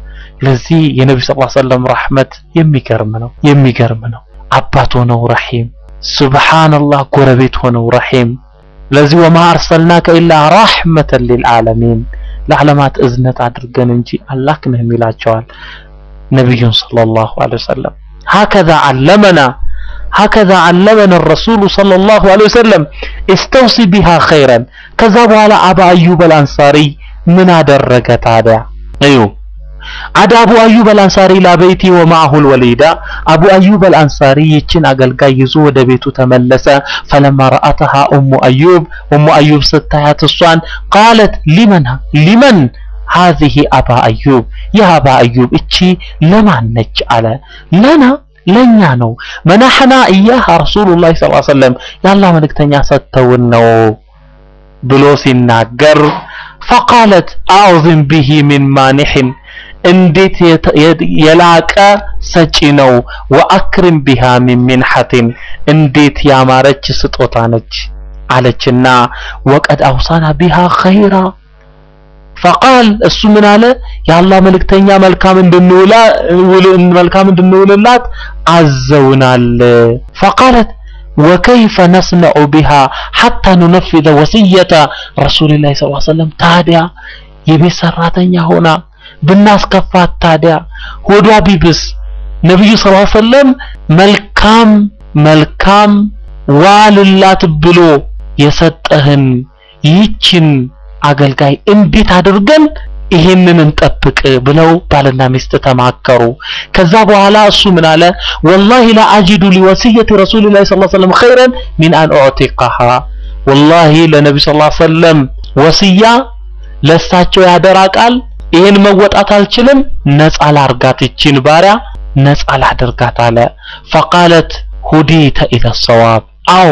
ለዚህ የነብዩ ሰለላሁ ዐለይሂ ወሰለም ረህመት የሚገርም ነው፣ የሚገርም ነው። አባት ሆነው ረሂም፣ ሱብሃንአላህ ጎረቤት ሆነው ረሂም። ለዚህ ወማ አርሰልናከ ኢላ ረህመተን ሊልዓለሚን ለዓለማት እዝነት አድርገን እንጂ አላክንህም ይላቸዋል ነብዩን ሰለላሁ ዐለይሂ ወሰለም። ሀከዛ አለመና ሀከዛ አለመን ረሱሉ ሰለላሁ ዐለይሂ ወሰለም ኢስተውሲ ቢሃ ኸይረን። ከዛ በኋላ አባ አዩብ አልአንሳሪ ምን አደረገ ታዲያ? እዩ አዳ አቡ አዩብ አልአንሳሪ ላበይቲ ወማአሁል ወሊዳ አቡ አዩብ አልአንሳሪ ይችን አገልጋይ ይዞ ወደ ቤቱ ተመለሰ። ፈለማ ረአተሃ ኡሙ አዩብ ኡሙ አዩብ ስታያት እሷን ቃለት ሊመን ሊመን ሀዚህ አባ አዩብ ይህ አባ አዩብ እቺ ለማን ነች አለ ለና ለኛ ነው መናሐና እያህ ረሱሉላህ ሰለላሁ ዐለይሂ ወሰለም የአላህ መልእክተኛ ሰጥተውን ነው ብሎ ሲናገር ፈቃለት አዕዝም ቢሂ ሚን ማኒሕን እንዴት የላቀ ሰጪ ነው ወአክሪም ቢሃ ሚን ሚንሐቲን እንዴት ያማረች ስጦታ ነች አለችና ወቀድ አውሳና ቢሃ ኸይራ ፈቃል እሱ ምን አለ የአላህ መልእክተኛ መልካም እንድንውላ መልካም እንድንውልላት አዘውናል ፈቃለት ወከይፈ ነስነዑ ቢሃ ሐታ ኑነፊዘ ወስየተ ረሱልላህ ሰለላሁ ዐለይሂ ወሰለም ታዲያ የቤት ሰራተኛ ሆና ብናስከፋት ታዲያ ሆዷ ቢብስ ነብዩ ሰለላሁ ዐለይሂ ወሰለም መልካም መልካም ዋልላት ብሎ የሰጠህን ይህችን አገልጋይ እንዴት አድርገን ይሄንን እንጠብቅ ብለው ባልና ሚስት ተማከሩ። ከዛ በኋላ እሱ ምን አለ? ወላሂ ላ አጂዱ ሊወሲየቲ ረሱሊላሂ ሰለላሁ ዐለይሂ ወሰለም ኸይረን ሚን አን ኡዕቲቀሃ ወላሂ ለነብዩ ሰለላሁ ዐለይሂ ወሰለም ወስያ ለሳቸው ያደራ ቃል ይሄን መወጣት አልችልም፣ ነፃ ላርጋት ይችን ባሪያ ነፃ ላደርጋት አለ። ፈቃለት ሁዲተ ኢለ ሰዋብ አዎ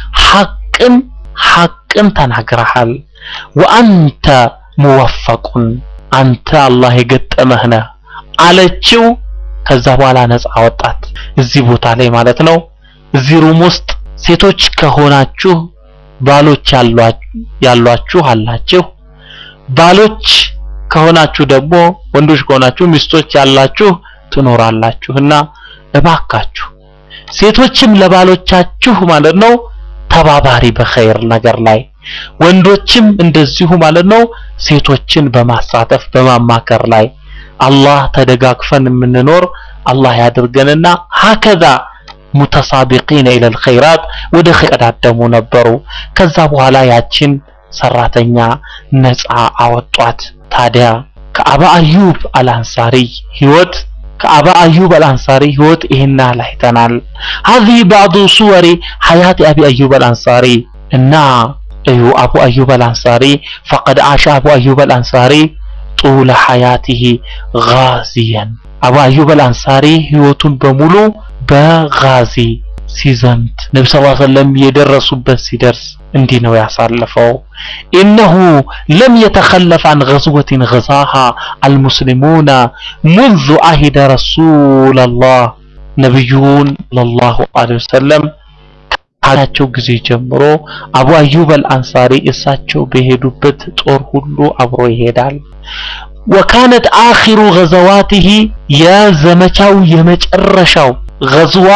ሐቅን ሐቅን ተናግረሃል ወአንተ ሙወፈቁን አንተ አላህ የገጠመህ ነህ አለችው። ከዛ በኋላ ነፃ አወጣት። እዚህ ቦታ ላይ ማለት ነው። እዚህ ሩም ውስጥ ሴቶች ከሆናችሁ ባሎች ያሏችሁ አላችሁ። ባሎች ከሆናችሁ ደግሞ ወንዶች ከሆናችሁ ሚስቶች ያላችሁ ትኖራላችሁና እባካችሁ ሴቶችም ለባሎቻችሁ ማለት ነው ተባባሪ በኸይር ነገር ላይ ወንዶችም እንደዚሁ ማለት ነው ሴቶችን በማሳተፍ በማማከር ላይ አላህ ተደጋግፈን የምንኖር አላህ ያድርገንና ሀከዛ ሙተሳቢቂነ ኢለል ኸይራት ወደ ቀዳደሙ ነበሩ። ከዛ በኋላ ያችን ሰራተኛ ነፃ አወጧት። ታዲያ ከአባ አዩብ አልአንሳሪ ህይወት ከአባ አዩብ አልአንሳሪ ህይወት ይሄን ያህል አይተናል። هذه بعض صور حياة أبي أيوب الأنصاري እና እዩ አቡ አዩብ አልአንሳሪ فقد عاش أبو أيوب الأنصاري طول حياته غازيا አቡ አዩብ አልአንሳሪ ህይወቱን በሙሉ በጋዚ ሲዘምት ነቢ ስ ሰለም የደረሱበት ሲደርስ እንዲህ ነው ያሳለፈው። ኢነሁ ለም የተኸለፍ አን ገዝወትን ገዛሃ አልሙስሊሙና ሙንዙ አሂደ ረሱለላህ ነቢዩን ሰለላሁ ዐለይሂ ወሰለም ካላቸው ጊዜ ጀምሮ አቡ አዩብ አልአንሳሪ እሳቸው በሄዱበት ጦር ሁሉ አብሮ ይሄዳል። ወካነት አኺሩ ገዘዋቲሂ የዘመቻው የመጨረሻው ገዝዋ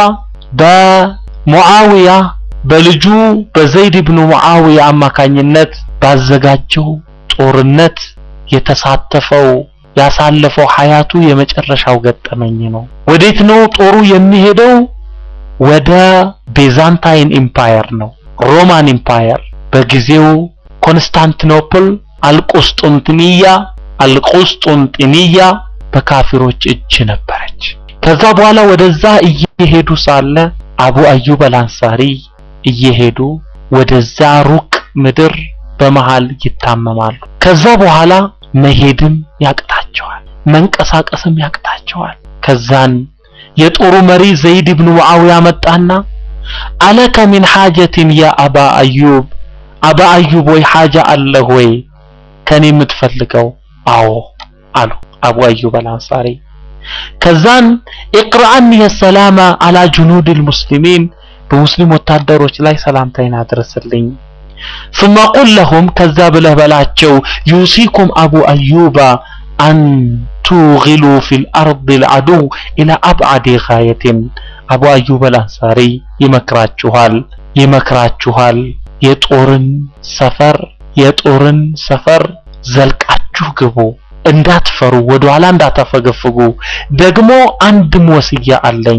በሙዓዊያ በልጁ በዘይድ ብኑ ሙዓዊያ አማካኝነት ባዘጋጀው ጦርነት የተሳተፈው ያሳለፈው ሀያቱ የመጨረሻው ገጠመኝ ነው። ወዴት ነው ጦሩ የሚሄደው? ወደ ቤዛንታይን ኢምፓየር ነው። ሮማን ኢምፓየር በጊዜው ኮንስታንቲኖፕል አልቁስጡንጥንያ አልቁስጡንጥንያ በካፊሮች እጅ ነበረች። ከዛ በኋላ ወደዛ እየሄዱ ሳለ አቡ አዩብ አልአንሳሪ እየሄዱ ወደዛ ሩቅ ምድር በመሃል ይታመማሉ። ከዛ በኋላ መሄድም ያቅታቸዋል፣ መንቀሳቀስም ያቅታቸዋል። ከዛን የጦሩ መሪ ዘይድ ብኑ ሙዓዊያ መጣና አለከ ሚን ሓጀትን ያ አባ አዩብ፣ አባ አዩብ ወይ ሓጃ አለህ ወይ ከኔ የምትፈልገው? አዎ አሉ አቡ አዩብ አልአንሳሪ። ከዛን ኢቅራአኒ የሰላማ አላ ጁኑድ ልሙስሊሚን በሙስሊም ወታደሮች ላይ ሰላምታይን አድርስልኝ። ثم قل لهم ከዛ ብለህ በላቸው ዩሲኩም አቡ አዩባ አን ቱግሉ ፊል አርድ ልዐዱው ኢላ አብዓድ ጋየትን አቡ አዩብ አልአንሳሪ ይመክራችኋል ይመክራችኋል የጦርን ሰፈር የጦርን ሰፈር ዘልቃችሁ ግቡ እንዳትፈሩ ወደ ኋላ እንዳታፈገፍጉ ደግሞ አንድም ወስያ አለኝ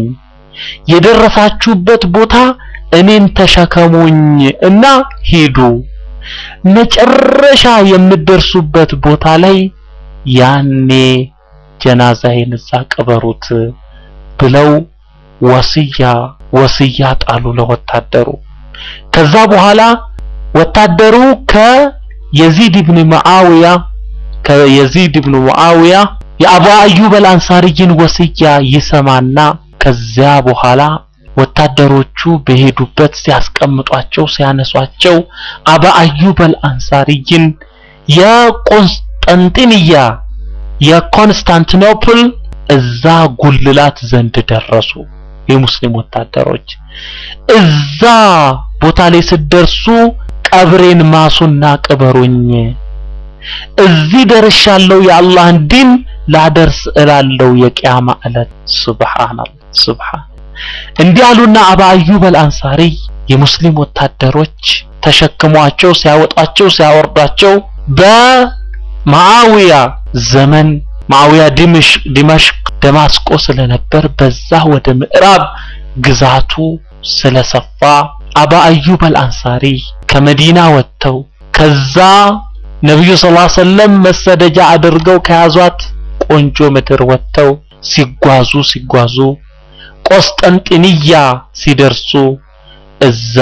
የደረሳችሁበት ቦታ እኔን ተሸከሙኝ እና ሂዱ መጨረሻ የምትደርሱበት ቦታ ላይ ያኔ ጀናዛዬን እዛ ቅበሩት ብለው ወስያ ወስያ ጣሉ ለወታደሩ ከዛ በኋላ ወታደሩ ከየዚድ ኢብኑ ሙዓዊያ ከየዚድ ኢብኑ ሙዓዊያ የአቡ አዩብ አልአንሳሪይን ወስያ ይሰማና ከዚያ በኋላ ወታደሮቹ በሄዱበት ሲያስቀምጧቸው ሲያነሷቸው አባ አዩብ አልአንሳሪይን የቆንስጠንጢንያ የኮንስታንቲኖፕል እዛ ጉልላት ዘንድ ደረሱ። የሙስሊም ወታደሮች እዛ ቦታ ላይ ስደርሱ ቀብሬን ማሱና ቅበሩኝ፣ እዚህ ደርሻለሁ፣ የአላህን ዲን ላደርስ እላለሁ የቂያማ ዕለት። ሱብሃንአላህ ሱብሃን እንዲህ አሉና አባ አዩብ አልአንሳሪ የሙስሊም ወታደሮች ተሸክሟቸው ሲያወጣቸው ሲያወርዳቸው በማዓዊያ ዘመን ማዓዊያ ዲምሽቅ ዲማሽቅ ደማስቆ ስለነበር በዛ ወደ ምዕራብ ግዛቱ ስለሰፋ አባ አዩብ አልአንሳሪ ከመዲና ወጥተው ከዛ ነብዩ ሰለላሁ ዐለይሂ ወሰለም መሰደጃ አድርገው ከያዟት ቆንጆ ምድር ወጥተው ሲጓዙ ሲጓዙ ቆስጠንጢንያ ሲደርሱ እዛ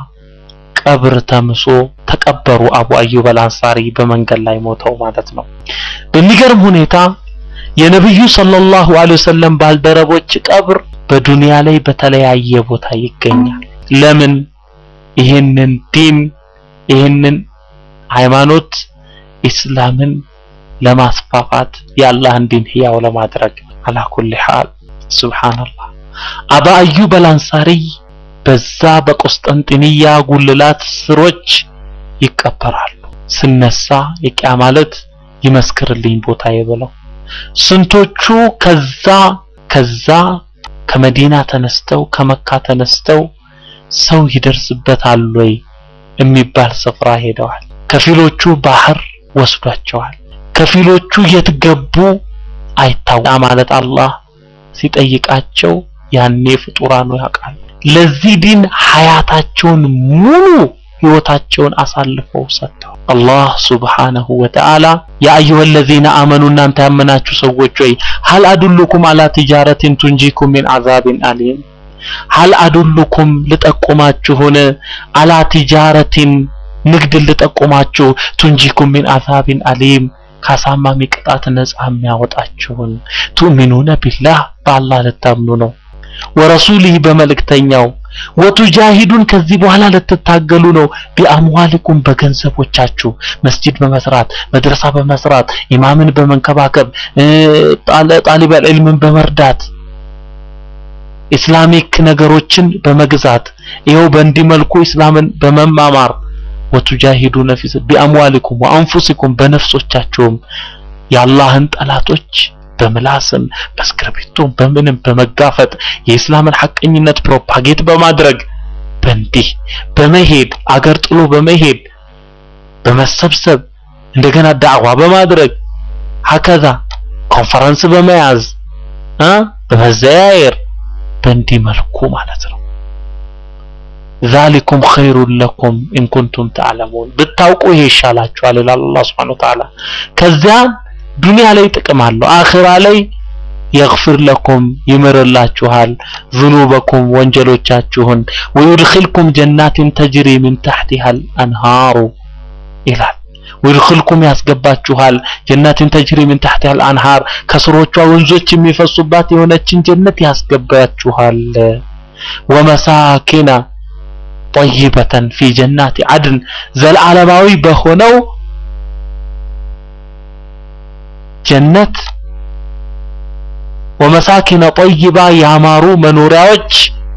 ቀብር ተምሶ ተቀበሩ። አቡ አዩብ አልአንሳሪ በመንገድ ላይ ሞተው ማለት ነው። በሚገርም ሁኔታ የነብዩ ሰለላሁ ዐለይሂ ወሰለም ባልደረቦች ቀብር በዱንያ ላይ በተለያየ ቦታ ይገኛል። ለምን? ይህንን ዲን ይህንን ሃይማኖት ኢስላምን ለማስፋፋት የአላህን ዲን ህያው ለማድረግ አላ ኩሊ ሐል ሱብሃንአላህ አባ አዩብ አልአንሳሪ በዛ በቆስጠንጢንያ ጉልላት ስሮች ይቀበራሉ። ስነሳ የቂያ ማለት ይመስክርልኝ ቦታዬ ብለው ስንቶቹ ከዛ ከዛ ከመዲና ተነስተው ከመካ ተነስተው ሰው ይደርስበታል ወይ የሚባል ስፍራ ሄደዋል። ከፊሎቹ ባህር ወስዷቸዋል። ከፊሎቹ የት ገቡ አይታወቅም ማለት አላህ ሲጠይቃቸው ያኔ ፍጡራኑ ያውቃሉ። ለዚህ ዲን ሀያታቸውን ሙሉ ህይወታቸውን አሳልፈው ሰጥተው አላህ ሱብሓነሁ ወተዓላ ያ አዩሀ ለዚነ አመኑ እናንተ ያመናችሁ ሰዎች ወይ ሀል አዱሉኩም አላ ቲጃረቲን ቱንጂኩም ሚን አዛቢን አሊም ሀል አዱሉኩም ልጠቁማችሁን አላ ቲጃረቲን ንግድ ልጠቁማችሁ ቱንጂኩም ሚን አዛቢን አሊም ካሳማሚ ቅጣት ነፃ የሚያወጣችሁን ቱእሚኑነ ቢላህ በአላህ ልታምኑ ነው ወረሱሊህ በመልእክተኛው ወቱጃሂዱን ከዚህ በኋላ ልትታገሉ ነው ቢአምዋሊኩም በገንዘቦቻችሁ መስጂድ በመስራት መድረሳ በመስራት ኢማምን በመንከባከብ ጣሊበል ዒልምን በመርዳት ኢስላሚክ ነገሮችን በመግዛት ይኸው በእንዲህ መልኩ ኢስላምን በመማማር ወቱጃሂዱነ ፊ ቢአምዋሊኩም ወአንፉሲኩም በነፍሶቻችሁም የአላህን ጠላቶች በምላስም በእስክርቢቶም በምንም በመጋፈጥ የኢስላምን ሐቀኝነት ፕሮፓጌት በማድረግ በእንዲህ በመሄድ አገር ጥሎ በመሄድ በመሰብሰብ እንደገና ዳዕዋ በማድረግ ሀከዛ ኮንፈረንስ በመያዝ እ በመዘያየር በእንዲህ መልኩ ማለት ነው። ዛሊኩም ኸይሩን ለኩም ኢን ኩንቱም ተዕለሙን ብታውቁ ይሄ ይሻላችኋል ይላል አላህ ሱብሓነሁ ወተዓላ። ከዚያ ዱንያ ላይ ጥቅም አለው፣ አኺራ ላይ የግፍር ለኩም ይምርላችኋል፣ ዝኑበኩም ወንጀሎቻችሁን፣ ወዩድኺልኩም ጀናትን ተጅሪ ሚን ተሕቲሃል አንሃሩ ይላል። ወይድኹልኩም ያስገባችኋል ጀናትን ተጅሪ ሚን ተሕቲሃል አንሃር ከስሮቿ ወንዞች የሚፈሱባት የሆነችን ጀነት ያስገባችኋል። ወመሳኪና ጠይበተን ፊ ጀናት አድን ዘላለማዊ በሆነው ጀነት ወመሳኪነ ጠይባ ያማሩ መኖሪያዎች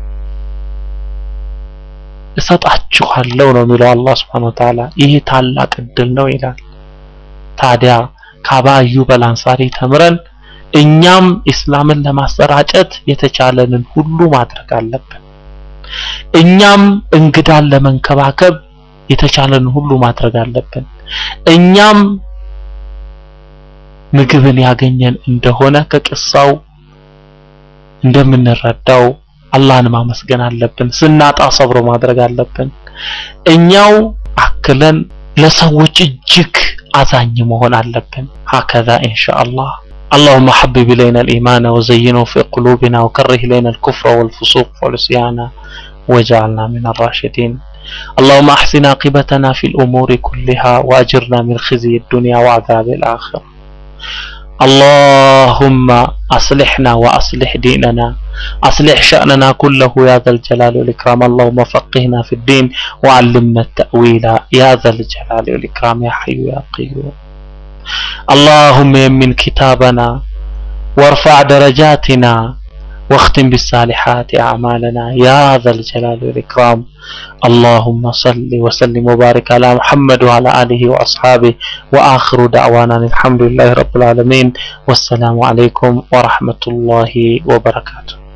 እሰጣችኋለሁ ነው የሚለው አላህ Subhanahu Wa Ta'ala። ይህ ታላቅ እድል ነው ይላል። ታዲያ ከአባ አዩብ አልአንሳሪ ተምረን እኛም ኢስላምን ለማሰራጨት የተቻለንን ሁሉ ማድረግ አለብን። እኛም እንግዳን ለመንከባከብ የተቻለንን ሁሉ ማድረግ አለብን። እኛም ምግብን ያገኘን እንደሆነ ከቅሳው እንደምንረዳው አላህን ማመስገን አለብን። ስናጣ ሰብሮ ማድረግ አለብን። እኛው አክለን ለሰዎች እጅግ አዛኝ መሆን አለብን። ሀከዛ ኢንሻአላህ اللهم حبب إلينا الإيمان وزينه في قلوبنا وكره إلينا الكفر والفسوق والعصيان واجعلنا من الراشدين اللهم أحسن عاقبتنا في الأمور كلها وأجرنا من خزي الدنيا وعذاب الآخرة اللهم أصلحنا وأصلح ديننا أصلح شأننا كله يا ذا الجلال والإكرام اللهم فقهنا في الدين وعلمنا التأويل يا ذا الجلال والإكرام يا حي يا قيوم اللهم يمن كتابنا وارفع درجاتنا واختم بالصالحات أعمالنا يا ذا الجلال والإكرام اللهم صل وسلم وبارك على محمد وعلى آله وأصحابه وآخر دعوانا الحمد لله رب العالمين والسلام عليكم ورحمة الله وبركاته